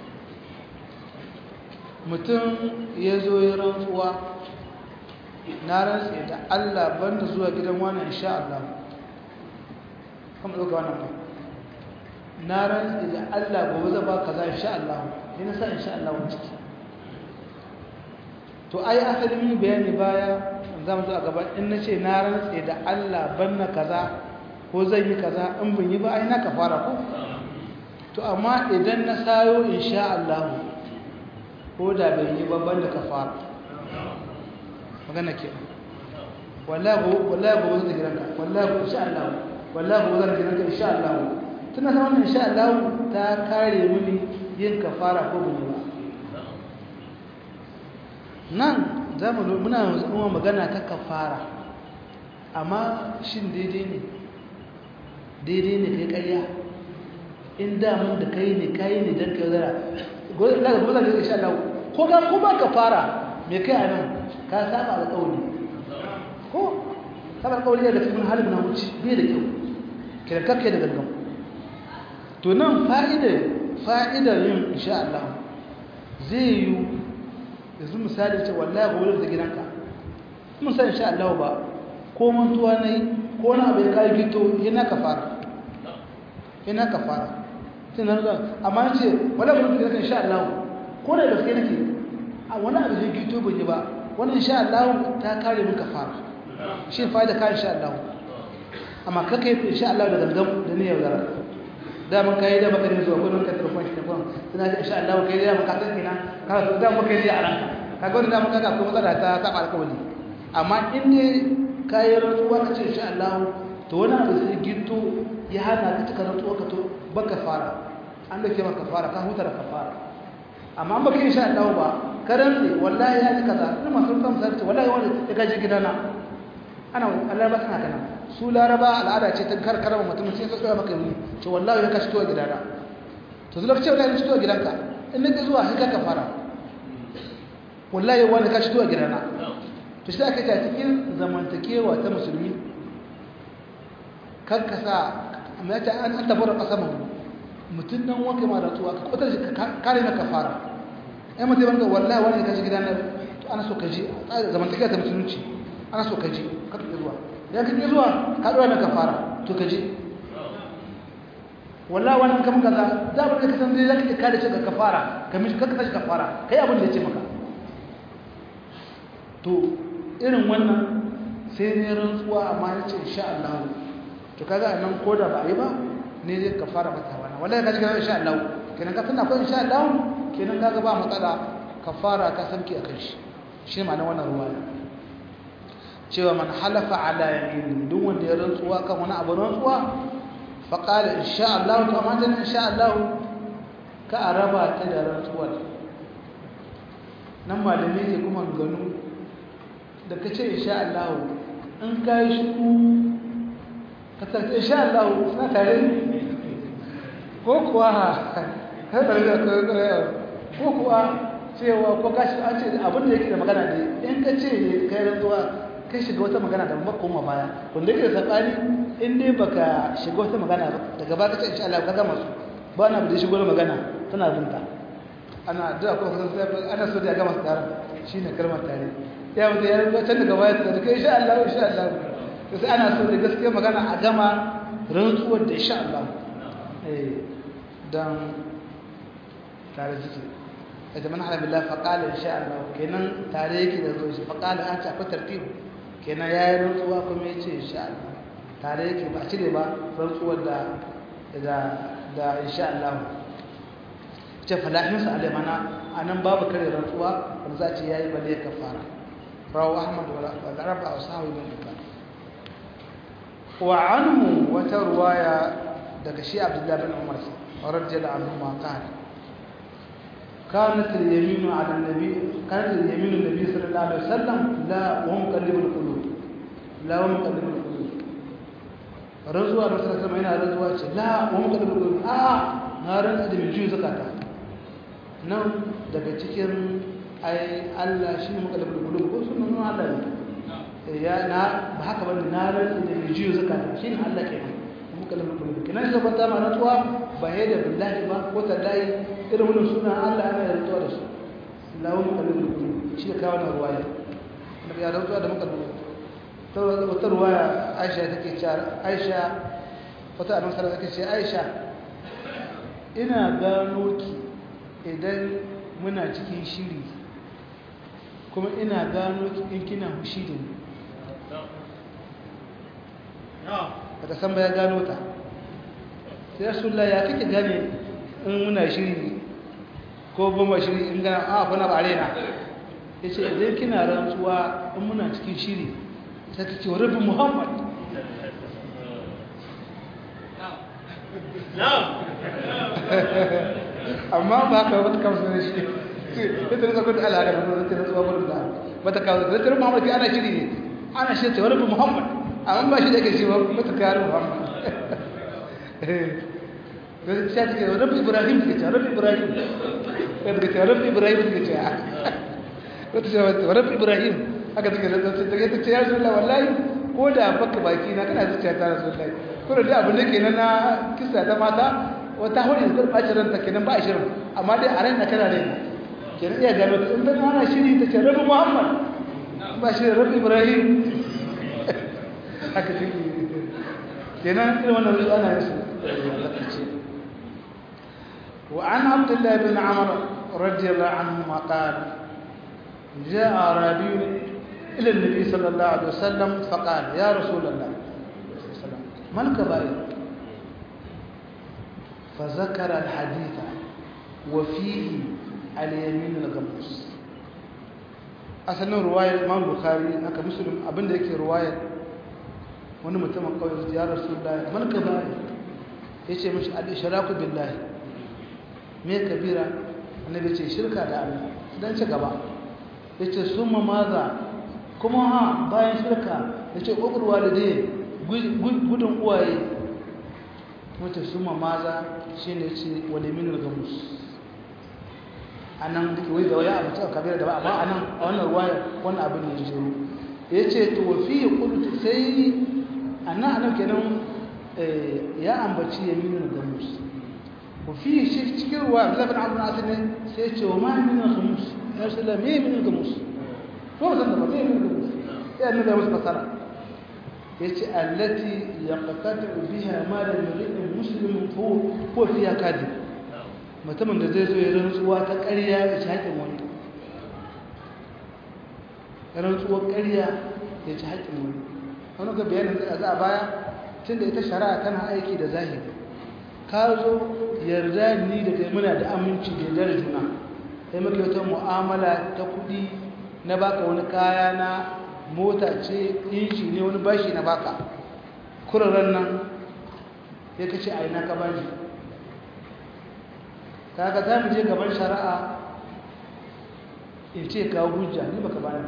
Speaker 1: mutum ya zo ya rantsuwa na rantsi da Allah banda zuwa gidan wannan insha Allah kuma ɗauka wannan ba na rantsi da Allah gobe zai ba kaza insha Allah yana sa insha Allah wani ciki to ai asalin bayani baya za mu zo a gaba in na ce na rantse da Allah banna kaza ko zan yi kaza in bin yi ba ai na kafara ko to amma idan na sayo insha Allah ko da ban yi ba banna kafara magana ke wallahi wallahi ba zan gidanka wallahi insha Allah wallahi ba zan gidanka insha Allah tuna san wannan insha Allah ta kare mini yin kafara ko bin yi ba nan za mu muna zama magana ta kafara amma shin daidai ne daidai ne kai karya in damun da kai ne kai ne don kai zara daga kuma zai insha Allah ko ka kuma kafara me kai a nan ka saba alƙawari ko saba alƙawari daga cikin halin na wuce bai da kyau kiran kakke da gangan to nan fa'idar fa'idar yin insha Allah zai yi yanzu misali ce wallahi gobe da gidanka mun san insha Allah ba ko mantuwa nayi ko na bai kai gito yana kafara yana kafara sai na ga amma ce wallahi gobe da gidanka insha Allah ko da gaske nake a wani abu zai gito ban yi ba wannan insha Allah ta kare min kafara shi fa'ida ka insha Allah amma kaka yi insha Allah da gangan da niyyar gara da mun kai da baka ne zuwa gurin ka telefon shi telefon suna da insha Allah kai da maka san kina ka so da maka yi a ranka kaga wannan da mun kaga ko matsala ta saba alƙawari amma in ne kai rantsuwa ka ce insha Allah to wani abu sai ginto ya hana ka cika rantsuwa ka to baka fara an dauke maka fara ka huta da kafara amma an baka insha Allah ba ka rantsi wallahi ya ji kaza ina masu kan sai ce wallahi wani ya gaji gidana ana Allah ba sana kana su laraba al'ada ce ta karkara wa mutum sai ka tsaya maka yi to wallahi ya kashi tuwa gidana to zuwa ka ce wallahi ya tuwa gidanka in nake zuwa sai ka fara wallahi wani kashi tuwa gidana to sai aka ta cikin zamantakewa ta musulmi kan ka sa amma ta an an tabbata kasaman mutum nan wanke ma rantsuwa ka kwatar ka kare na kafara ai mutum banka wallahi wani kashi gidana to ana so ka ji zamantakewa ta musulunci ana so ka ji ka tafi zuwa ya kaje zuwa ka dora na kafara to kaje wallahi wannan kam kaza za mu ka san dai zaka kare shi ga kafara ka mishi ka kashi kafara kai abin da yace maka to irin wannan sai ne rantsuwa amma yace insha Allah to kaga nan koda ba yi ba ne zai kafara mata wana wallahi kaje ga insha Allah kenan ka tana ko insha Allah kenan kaga ba matsala kafara ka sanki akan shi shi ma'anar wannan ruwaya cewa man halafa ala yamin duk wanda ya rantsuwa kan wani abu rantsuwa fa qala insha Allah to amma dan insha Allah ka araba ta da rantsuwa nan malami ne kuma ganu da kace insha Allah in kai shi ka tarce insha Allah na tare ko kuwa ka tare ko kuwa cewa ko kashi an ce abin da yake da magana ne in ka ce kai rantsuwa kai shiga wata magana da ba koma baya wanda yake da sabani in dai baka shiga wata magana ba daga baka ce insha Allah ka gama su ba na da shigo magana tana binta ana da ko ana so da ya gama tsarin shine kalmar tare ya mutu ya rubuta can daga baya da kai insha Allah insha Allah to sai ana so da gaskiya magana a gama rantsuwar da insha Allah eh dan tare suke ita man hala billahi fa qala insha Allah kenan tare yake da zo shi fa qala an ta akwai tartibu kenan yayi rantsuwa kuma yace insha Allah tare yake ba cire ba rantsuwar da da da insha Allah ce falahin sa alai mana anan babu kare rantsuwa wanda za ce yayi balle kafara rawu ahmad wa arba wa sahawi bin hibban wa anhu wata ruwaya daga shi abdullahi bin umar radiyallahu anhu ma qala كانت اليمين على النبي كانت اليمين النبي صلى الله عليه وسلم لا ومقلب القلوب لا ومقلب القلوب رزوا الرسول صلى الله عليه وسلم رزوا لا ومقلب القلوب اه نارن da mai juyi zakata nan daga cikin ai Allah shi ne muqallibul qulub ko sunan Allah ne ya na ba haka bane naran da mai juyi zakata shi ne Allah kenan muqallibul qulub kenan shi ban ma rantsuwa ba da billahi ba ko tallahi irin wannan suna Allah ana da rantsuwa da su lawun kalibul qulub shi ka kawo na ruwaya da ya rantsuwa da muka duba wata ruwaya Aisha take cewa Aisha wata annabi sallallahu alaihi wasallam take ce Aisha ina gano ki idan muna cikin shiri kuma ina gano in kina hushi da ni ba ta san ba ya gano ta sai rasulullah ya kake gane in muna shiri ko ban ba shiri in gana a kuna ba arena ya ce idan kina rantsuwa in muna cikin shiri sai ta ce wa rabin muhammad amma ba ka wata kamsu da shi sai ta rasa kudu alaƙa da zai rantsuwa kudu da ba ta kawo zai muhammad ana shiri ne ana shi ta wa rabin muhammad amma ba shi da ke shi ba ta kawo muhammad sai ta ce rabbi ibrahim ta ce rabbi ibrahim ta ce rabbi ibrahim ta ce wata ce rabbi ibrahim aka take da ta ce ta ce ya rasulullah wallahi ko da baka baki na kana zuciya ta rasulullah ko da abin da kenan na kisa ta mata wata hori da bacin ranta kenan ba a shirin amma dai a ran na kana dai kenan iya gano ta in ta ana shiri ta ce rabbi muhammad ba shi rabbi ibrahim haka take kenan irin wannan ruwa ana yin su وعن عبد الله بن عمرو رضي الله عنهما قال جاء أعرابي إلى النبي صلى الله عليه وسلم فقال يا رسول الله ما الكبائر فذكر الحديث وفيه اليمين الغموس asalin ruwayar imam bukhari haka muslim abinda yake ruwayar wani mutumin kawai ya rasu da malka ba ya ce mashi al-ishraku billahi me kabira annabi ce shirka da Allah dan ci gaba yace summa maza kuma ha bayan shirka yace kokul walide gudun uwaye wata summa maza shine yace waliminul gamus anan duk wai da waya abu ta kabira da ba amma anan a wannan ruwaya wannan abin ne jiro yace to fi qult sai anan anan kenan ya ambaci yaminul gamus وفي شيء كثير وعبد الله بن عمرو بن عاصم سيتش وما من الخمس يا رسول الله مين من الخمس هو زنده مين من الخمس يعني ده مش مثلا يتش التي يقتطع بها مال المرء المسلم هو هو فيها كاذب mutumin da zai zo ya rantsuwa ta ƙarya ya ci haƙin wani rantsuwar ƙarya ya ci haƙin wani wani ga bayanin za a baya tun da ita shari'a tana aiki da zahiri ka zo yarda ni da kai muna da aminci da yarda da juna sai muke wata mu'amala ta kudi na baka wani kaya na mota ce inci ne wani bashi na baka kuraren nan ya kace a ina ka bani kaga za mu je gaban shari'a in ce kawo hujja ni baka bani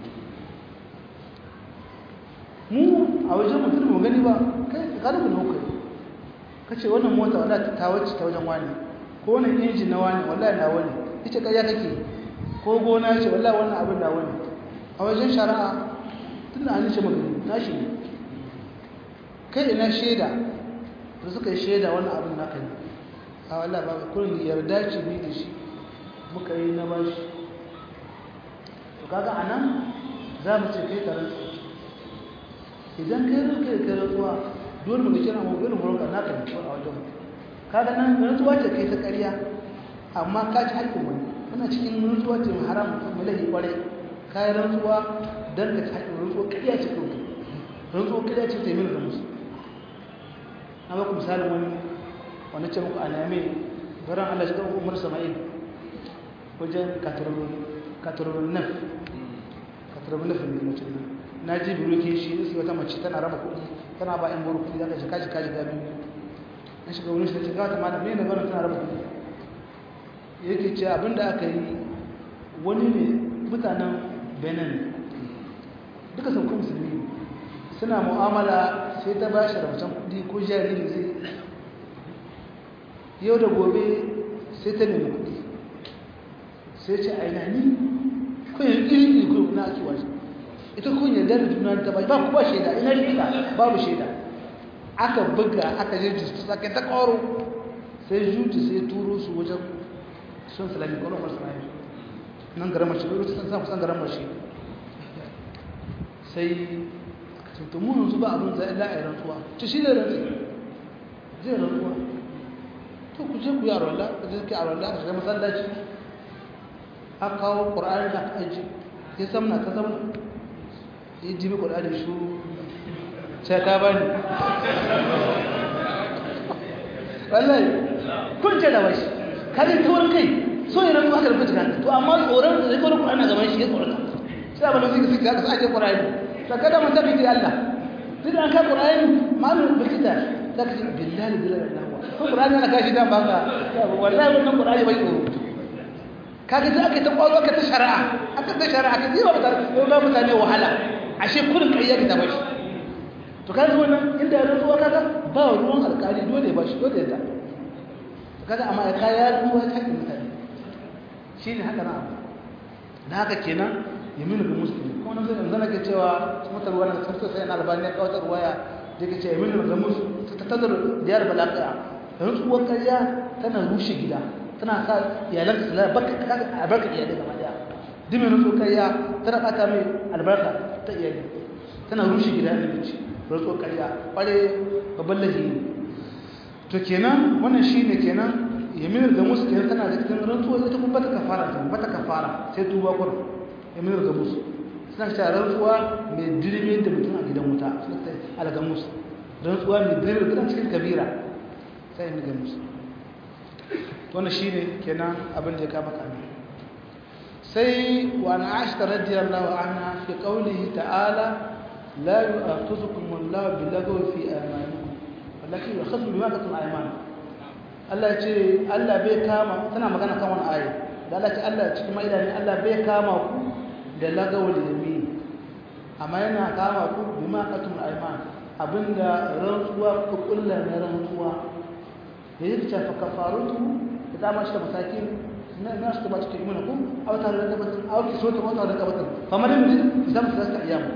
Speaker 1: mu a wajen mutum mu gani ba kai ka kada mu hukari kace wannan mota wallahi ta wacce ta wajen wani ko wannan injin na wani wallahi na wani ita kaya kake ko gona ce wallahi wannan abin da wani a wajen shari'a tunda an ce magana tashi ne kai ina shaida da suka yi shaida wannan abin naka ne a wallahi ba kullun yarda ce ni da shi muka yi na bashi to kaga anan za mu ce kai karanta idan kai ruke kai rantsuwa dole mu kira mu irin wurin naka ne ko a wajen kaga nan rantsuwa ce kai ta ƙarya amma ka ci haƙƙin wani wannan cikin rantsuwa ce haram mu lahi kware kai rantsuwa dan ka ci haƙƙin rantsuwa ƙarya ce kawai rantsuwa ƙarya ce ta yi da musu na ba ku misalin wani wani ce muku a name garan Allah shi ga Umar Sama'il wajen katarobin nan katarobin nafin ne mutum nan na ji biroke shi sai wata mace tana raba kuɗi tana ba yan buru kuɗi zaka shiga shiga shiga biyu na shiga wani shi shiga ta mana mene bana tana raba kuɗi yake ce abinda aka yi wani ne mutanen benin duka sun kuma musulmi suna mu'amala sai ta ba shi rahoton kuɗi ko jariri zai yau da gobe sai ta nemi kuɗi sai ce a ina ni kun yi iri iri na ake wasu ita kun yarda da juna ta bai ba ku ba shaida ina shaida babu shaida aka buga aka je justu sake ta koro sai jutu sai turo su wajen sun salami kwanon masu rayu nan garin mashi bai sun samu san garin mashi sai tuntumu yanzu ba abin zai la'ayi rantsuwa ci shi da rantsi zai rantsuwa to ku je ku yi arwallah ku je ku yi arwallah ka shiga masallaci a kawo ƙur'ani da aka aji ya zamna ka zamna ya ji bi kuɗa da shu sai ka bani wallahi kun ce da bashi kalin taurin kai so ne rantsuwa haka da kuka jika to amma tsoron da zai kawo kuɗa na gaban shi ya tsoron sai abin da suke suke haka su ake ƙura'ani sakada mun tafi da Allah duk an ka ƙura'ani malu bikita za ka ce billahi billahi Allah ko ƙura'ani ana kashi dan baka wallahi wannan ƙura'ani bai tsoro kaga da aka ta ƙwaro aka ta shari'a aka ta shari'a aka yi wa mutane yau ga mutane wahala ashe kurin ƙarya ka bashi to kaga wannan inda ya ruwa kaga ba ruwan alƙali dole ba shi dole ya ta kaga amma ya kaya ruwa ta mutane shine haka na abu da haka kenan yaminu ga musulmi kuma nan zai zana ke cewa mutar wani tsarsa sai na albani ya kawatar waya da ke ce yaminu ga musulmi ta tazar diyar balaƙa rantsuwar ƙarya tana rushe gida tana sa iyalan su lalata baka albarka iyalai gaba daya dimin rantsuwar ƙarya tana ɓata mai albarka ta iyali tana rushe gida da bici rantsuwar ƙarya ƙware babban lahi to kenan wannan shi ne kenan yaminu ga musulmi tana da cikin rantsuwar ita kuma bata kafara ta bata kafara sai tuba kurin yaminar gamus suna cewa rantsuwa mai dirme da mutum a gidan wuta suna ta algamus rantsuwa mai dirme da cikin kabira sai yaminar gamus wannan shi ne kenan abin da ya kama kame sai wa na ashita radiyallahu anha fi qawlihi ta'ala la yu'akhidhukum Allahu bil-lagwi fi aymanikum walakin yu'akhidhukum bima kasabat aymanukum Allah ya ce Allah bai kama tana magana kan wani ayi da Allah ce Allah cikin maida ne Allah bai kama ku da lagawul yamin amma yana kama ku bima qatum ayman abinda rantsuwa ku kullar na rantsuwa da yake cewa kafarutu da dama shi da masakin na na shi ba cikin mana ku aw ta da batun aw ki so ta wata da batun kamar yin zam ta ta ayyam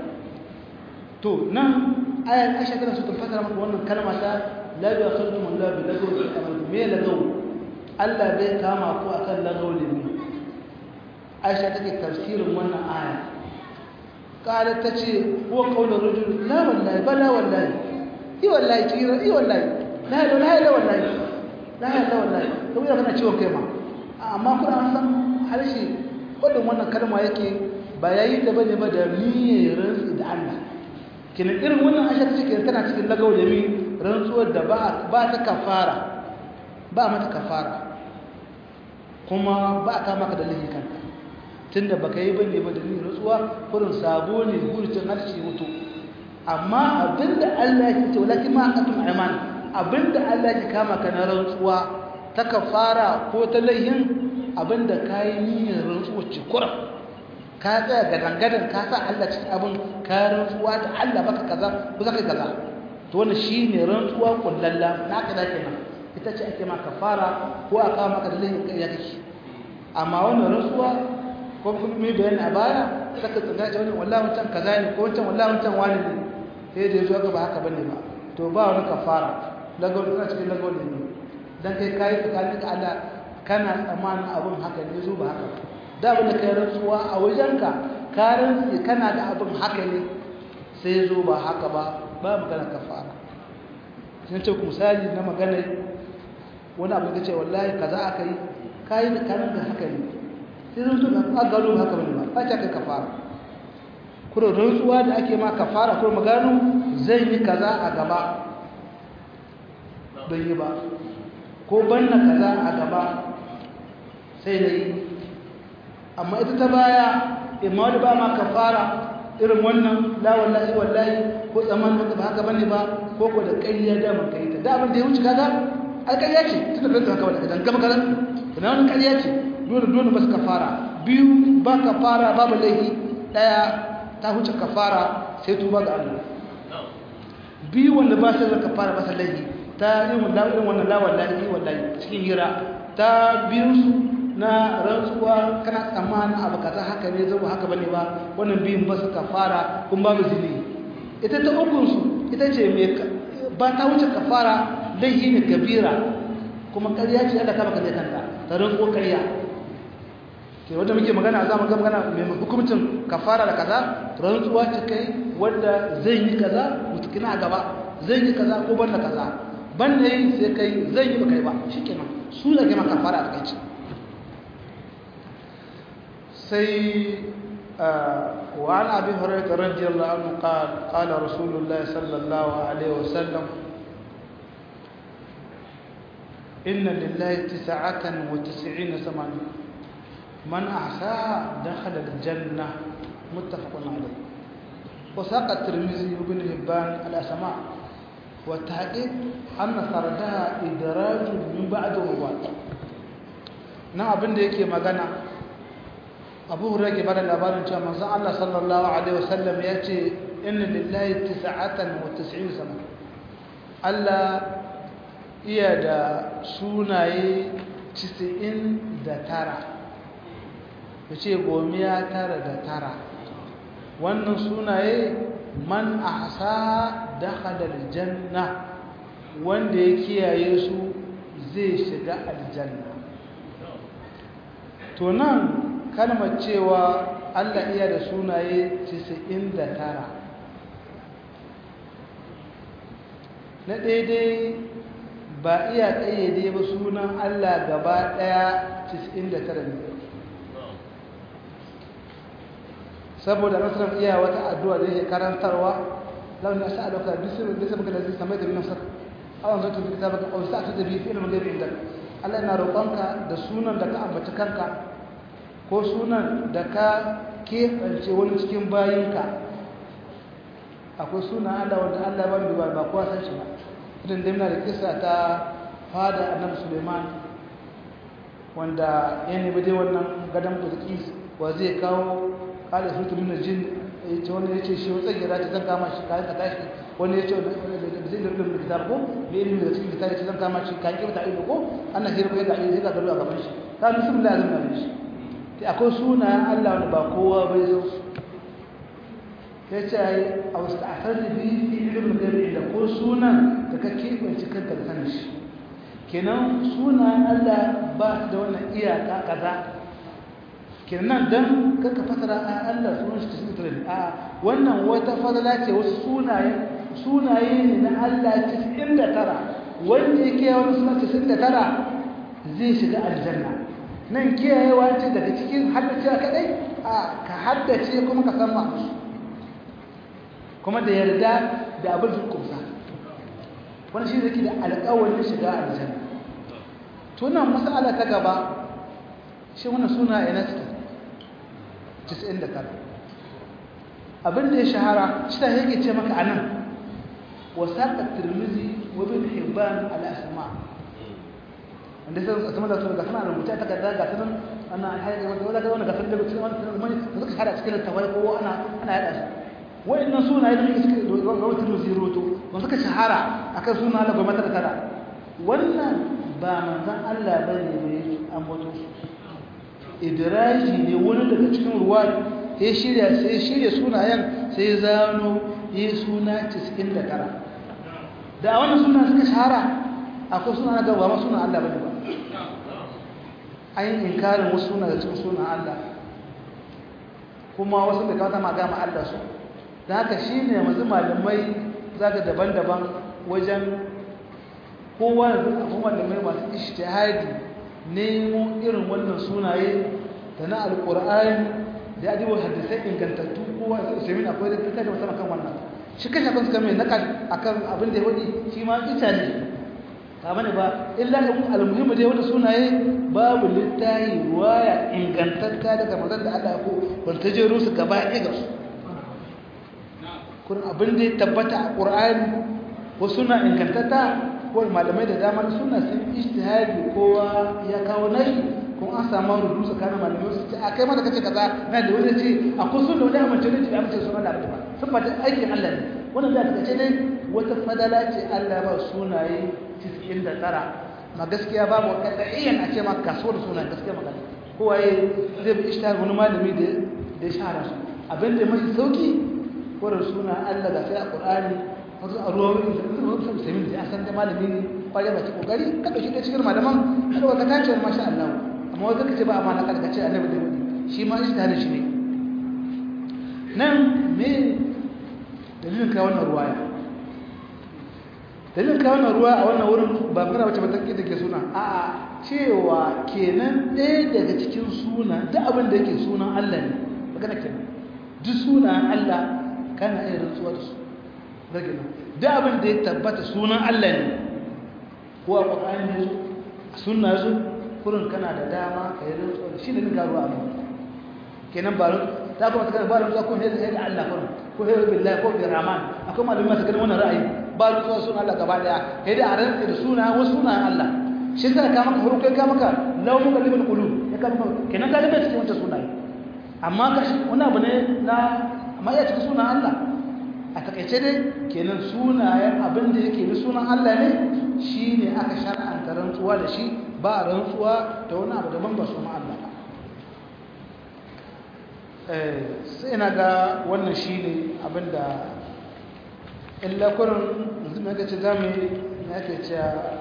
Speaker 1: to nan ayat Aisha tana so ta fasara maka wannan kalma ta la yu'akhidhukum Allah bi lagawi fi amalikum me lagawi Allah bai kama ku akan lagawul yamin aisha take tafsirin wannan aya qalat tace huwa qawlu rajul la wallahi bala wallahi i wallahi kira i wallahi la la la la wallahi la la wallahi to ya kana ciwon kai ma amma kuna san harshe wadin wannan kalma yake ba yayi da bane ba da niyyar rantsi da Allah kina irin wannan aisha take tana cikin lagawo da mi rantsuwar da ba ba ta kafara ba mata kafara kuma ba ka maka da lahi kanka tunda baka yi bane ba da ni rutsuwa kurin sabo ne gurcin harshe mutu amma abinda Allah ya ce walakin ma aqatum ayman abinda Allah ya kama ka na rantsuwa ta kafara ko ta laihin abinda kai niyyar rantsuwa ce kurin ka tsaya ga dangadan ka sa Allah cikin abin ka rantsuwa da Allah baka kaza ko zaka kaza to wannan shine rantsuwa kullalla na ka da kenan ita ce ake ma kafara ko aka maka da laihin kai ya kake amma wannan rantsuwa ko kuma mai bayani a baya saka tsanga ce wani wallahi wancan kaza ne ko wancan wallahi wancan wani ne sai da yazo ga ba haka bane ba to ba wani kafara lagos tana cikin lagos ne dan kai kai tsakanin da Allah kana tsammanin abun haka ne zo ba haka da abin da kai rantsuwa a wajenka ka rantsi kana da abun haka ne sai zo ba haka ba ba magana kafara sun ce ku misali na magana wani abu da ce wallahi kaza aka yi kayi da kanan da haka ne sai zan tuka a gano haka bane ba ba ta kai kafara kuma rantsuwa da ake ma kafara kuma magano zai yi kaza a gaba don yi ba ko banna kaza a gaba sai na yi amma ita ta baya imma wani ba ma kafara irin wannan la wallahi wallahi ko tsaman da ba haka bane ba ko ko da ƙarya da man kai ta da abin da ya wuce kaga ai ƙarya ce tunda bai haka bane dan gaba kaza ina wannan ƙarya ce dole dole ba su kafara biyu ba kafara babu laifi daya ta huce kafara sai tuba ga Allah biyu wanda ba su da kafara ba su laifi ta irin wannan irin wannan la wallahi wallahi cikin hira ta biyu su na rantsuwa kana tsammanin abu kaza haka ne zai haka bane ba wannan biyun ba su kafara kuma babu zini ita ta ukun su ita ce mai ba ta wuce kafara laifi ne kabira kuma ƙarya ce Allah ka baka zai kanta ta rantsuwa ƙarya ke wanda muke magana za mu ga magana mai hukumcin kafara da kaza rantsuwa ce kai wanda zai yi kaza mutukina a gaba zai yi kaza ko banda kaza banda yi sai kai zai yi ba kai ba shikenan su da kai ma kafara a takaice sai وعن أبي هريرة رضي الله عنه قال قال رسول الله صلى الله عليه وسلم إن لله تسعة وتسعين سمانا من أحساها دخل الجنة متفق عليه وساق الترمذي وابن هبان الأسماء والتحقيق أن سردها إدراج من بعد الرواة na abin da yake magana abu hura ke bada labarin cewa manzon Allah sallallahu alaihi wasallam ya ce inna lillahi tis'atan wa tis'in sama Allah iya da sunaye 99 yace gomiya tara da tara wannan sunaye man ahsa dakhala aljanna wanda ya kiyaye su zai shiga aljanna to nan kalmar cewa Allah iya da sunaye 99 na daidai ba iya ƙayyade ba sunan Allah gaba ɗaya 99 ne saboda nasarar iya wata addu'a da yake karantarwa launin asa alauka bisirin da saboda da zai samai da binafsar awon zai tafi kitabaka a wasu aka tabi fi ilimin gaibe inda Allah yana roƙonka da sunan da ka ambaci kanka ko sunan da ka keɓance wani cikin bayinka akwai sunan Allah wanda Allah ba mu ba kowa san shi ba idan dai muna da kisa ta fada annabi Suleiman wanda ya nemi dai wannan gadon Bilqis wa zai kawo kala su min jin yace wani yace shi wata gira ta zan kama shi kayan ka tashi wani yace da zai da rubuta kitab ko da ilimi da cikin kitab zan kama shi kan kibta ido ko annan hirba ya ga sai ka gado a gaban shi ka bismillah zan kama shi sai akwai sunayen Allah wanda ba kowa bai zo ya ce ai a wasu ta'asar da biyu fi ilimin gari da ko sunan da ka keɓance kanka da sanin shi kenan sunayen Allah ba su da wannan iyaka kaza kenan dan kanka fasara a Allah sunan shi cikin tare a wannan wata fadala ce wasu sunaye sunaye ne na Allah 99 wanda yake yawan sunan 99 zai shiga aljanna nan kiyayewa ce daga cikin haddace kadai a ka haddace kuma ka san ma'anar kuma da yarda da abin su kusa wani shi zai da alƙawarin shiga aljanna tunan mas'ala ta gaba shi wannan suna ina suke 99 abin da ya shahara shi ta yake ce maka anan wasaqa tirmizi wa bin hibban al asma wanda sai asma da sunan gasana rubuta ta kaza ga sunan ana haɗe wanda wanda ga sunan da cikin wannan da suka shahara cikin tawai ko ana ana yada su wa'annan sunaye da suke rawatar musiroto ba suka shahara akan suna Allah goma ta tara wannan ba manzon Allah bane mai ambato su idraji ne wani daga cikin ruwa ya shirya sai shirya sunayen sai zano yi suna 99 da wannan suna suka shahara akwai suna na gaba ma suna Allah bane ba ayin inkarin wasu suna da cikin suna Allah kuma wasu da kawata ma gama Allah su da haka shi ne yanzu malamai za ka daban-daban wajen kowa da akwai malamai masu ishtihadi nemo irin wannan sunaye da na alƙur'ani da adibo hadisai ingantattu kowa da usamin akwai da fita da musamman kan wannan shi kan shafin suka mai naka akan abin da ya wadi shi ma ita ne ba bane ba illa da almuhimmi da ya wada sunaye babu littahi ruwaya ingantatta daga mazan da Allah ko wanda ta jero su gaba ɗaya ga su kurin abin da ya tabbata a ƙur'ani wasu na ingantatta ko malamai da dama suna sun ijtihadi kowa ya kawo nashi kuma an samu rudu tsakanin malamai su ce a kai mata kace kaza na da wani ce a kun sunna wani amince ne da amince sunan da ba sun fata aikin Allah ne wannan da kace dai wata fadala ce Allah ba sunaye 99 ma gaskiya babu kadaiyan a ce ma kasuwar sunan gaskiya magana kowa zai bi ijtihadi wani malami da da ya shahara su abin da mai sauki wurin suna Allah ga sai a Qur'ani wasu a ruwan wasu musulmi da san da malami ne kwaje ba ci kokari ka dauki da cikin malaman kada ka tace masha Allah amma wanda kace ba amana kada kace annabi da wani shi ma shi tare shi ne nan me dalilin ka wannan ruwaya dalilin ka wannan ruwa a wannan wurin ba magana wace ba take take suna a'a cewa kenan ɗaya daga cikin suna duk abin da yake sunan Allah ne magana kenan duk sunan Allah kana iya rantsuwa da su rage nan duk abin da ya tabbata sunan Allah ne ko a ƙwaƙwani ne zo a suna zo kurin kana da dama ka yi rantsuwa da shi da nika ruwa amma kenan ba ta kuma ta kana ba rantsuwa ko hezai da Allah kurin ko hezai billahi ko bi rahman akwai malamin masu ganin wannan ra'ayi ba rantsuwa sunan Allah gaba daya kai da a rantsa da suna wasu sunan Allah shi ka ka maka huru kai ka maka law muka libal qulub ya ka maka kenan ka libe cikin wancan sunaye amma ka shi wani abu ne na amma ya cikin sunan Allah a takaice dai kenan sunayen abin da yake bi sunan Allah ne shi ne aka shar'anta rantsuwa da shi ba rantsuwa da wani abu daban ba sunan Allah ba sai na ga wannan shi ne abin da illa kurin yanzu mai gace za mu yi na yake cewa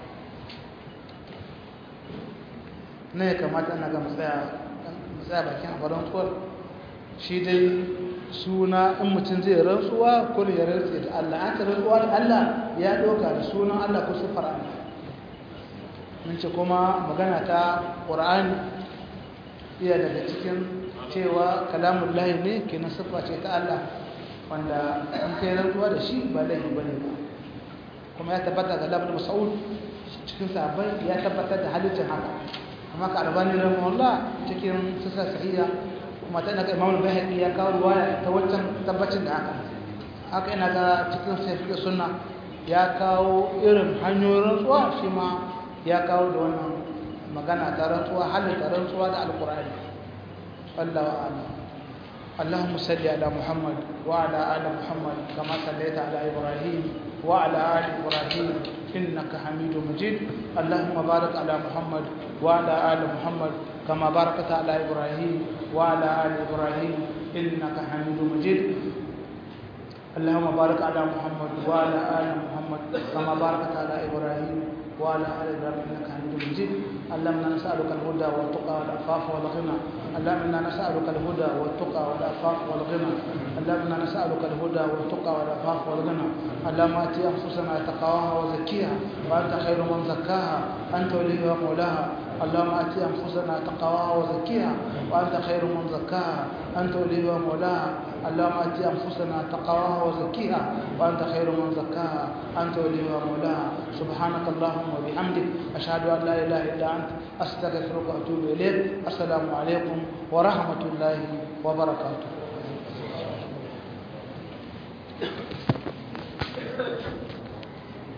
Speaker 1: na ya kamata ana ga matsaya bakin a rantsuwar shi dai suna in mutum zai rantsuwa ko ya rantse da Allah an ta rantsuwa da Allah ya ɗauka da sunan Allah ko sifar Allah mun ce kuma magana ta ƙur'ani iya daga cikin cewa kalamun lahi ne kenan siffa ce ta Allah wanda in kai rantsuwa da shi ba laifi bane ba kuma ya tabbata ga labar mas'ud cikin sahabbai ya tabbatar da halittar haka amma ka albani rahimahullah cikin sisa sahiha kuma ta daga imamul bayhaqi ya kawo ruwaya ta wancan tabbacin da haka haka ina ga cikin sahihi sunna ya kawo irin hanyoyin rantsuwa shi ma ya kawo da wannan magana ta rantsuwa halitta rantsuwa da alqur'ani wallahu a'lam اللهم صل على محمد وعلى ال محمد كما صليت على ابراهيم وعلى ال ابراهيم انك حميد مجيد اللهم بارك على محمد وعلى ال محمد كما باركت على ابراهيم وعلى ال ابراهيم انك حميد مجيد اللهم بارك على محمد وعلى ال محمد كما باركت على ابراهيم وعلى ال ابراهيم انك حميد مجيد اللهم انا نسالك الهدى والتقى والعفاف والغنى اللهم انا نسالك الهدى والتقى والعفاف والغنى اللهم انا نسالك الهدى والتقى والعفاف والغنى اللهم ات انفسنا تقواها وزكيها وانت خير من زكاها انت وليها ومولاها اللهم ات انفسنا تقواها وزكيها وانت خير من زكاها انت وليها ومولاها اللهم ات انفسنا تقواها وزكيها وانت خير من زكاها انت وليها ومولاها سبحانك اللهم وبحمدك اشهد ان لا اله الا انت استغفرك واتوب اليك السلام عليكم ورحمه الله وبركاته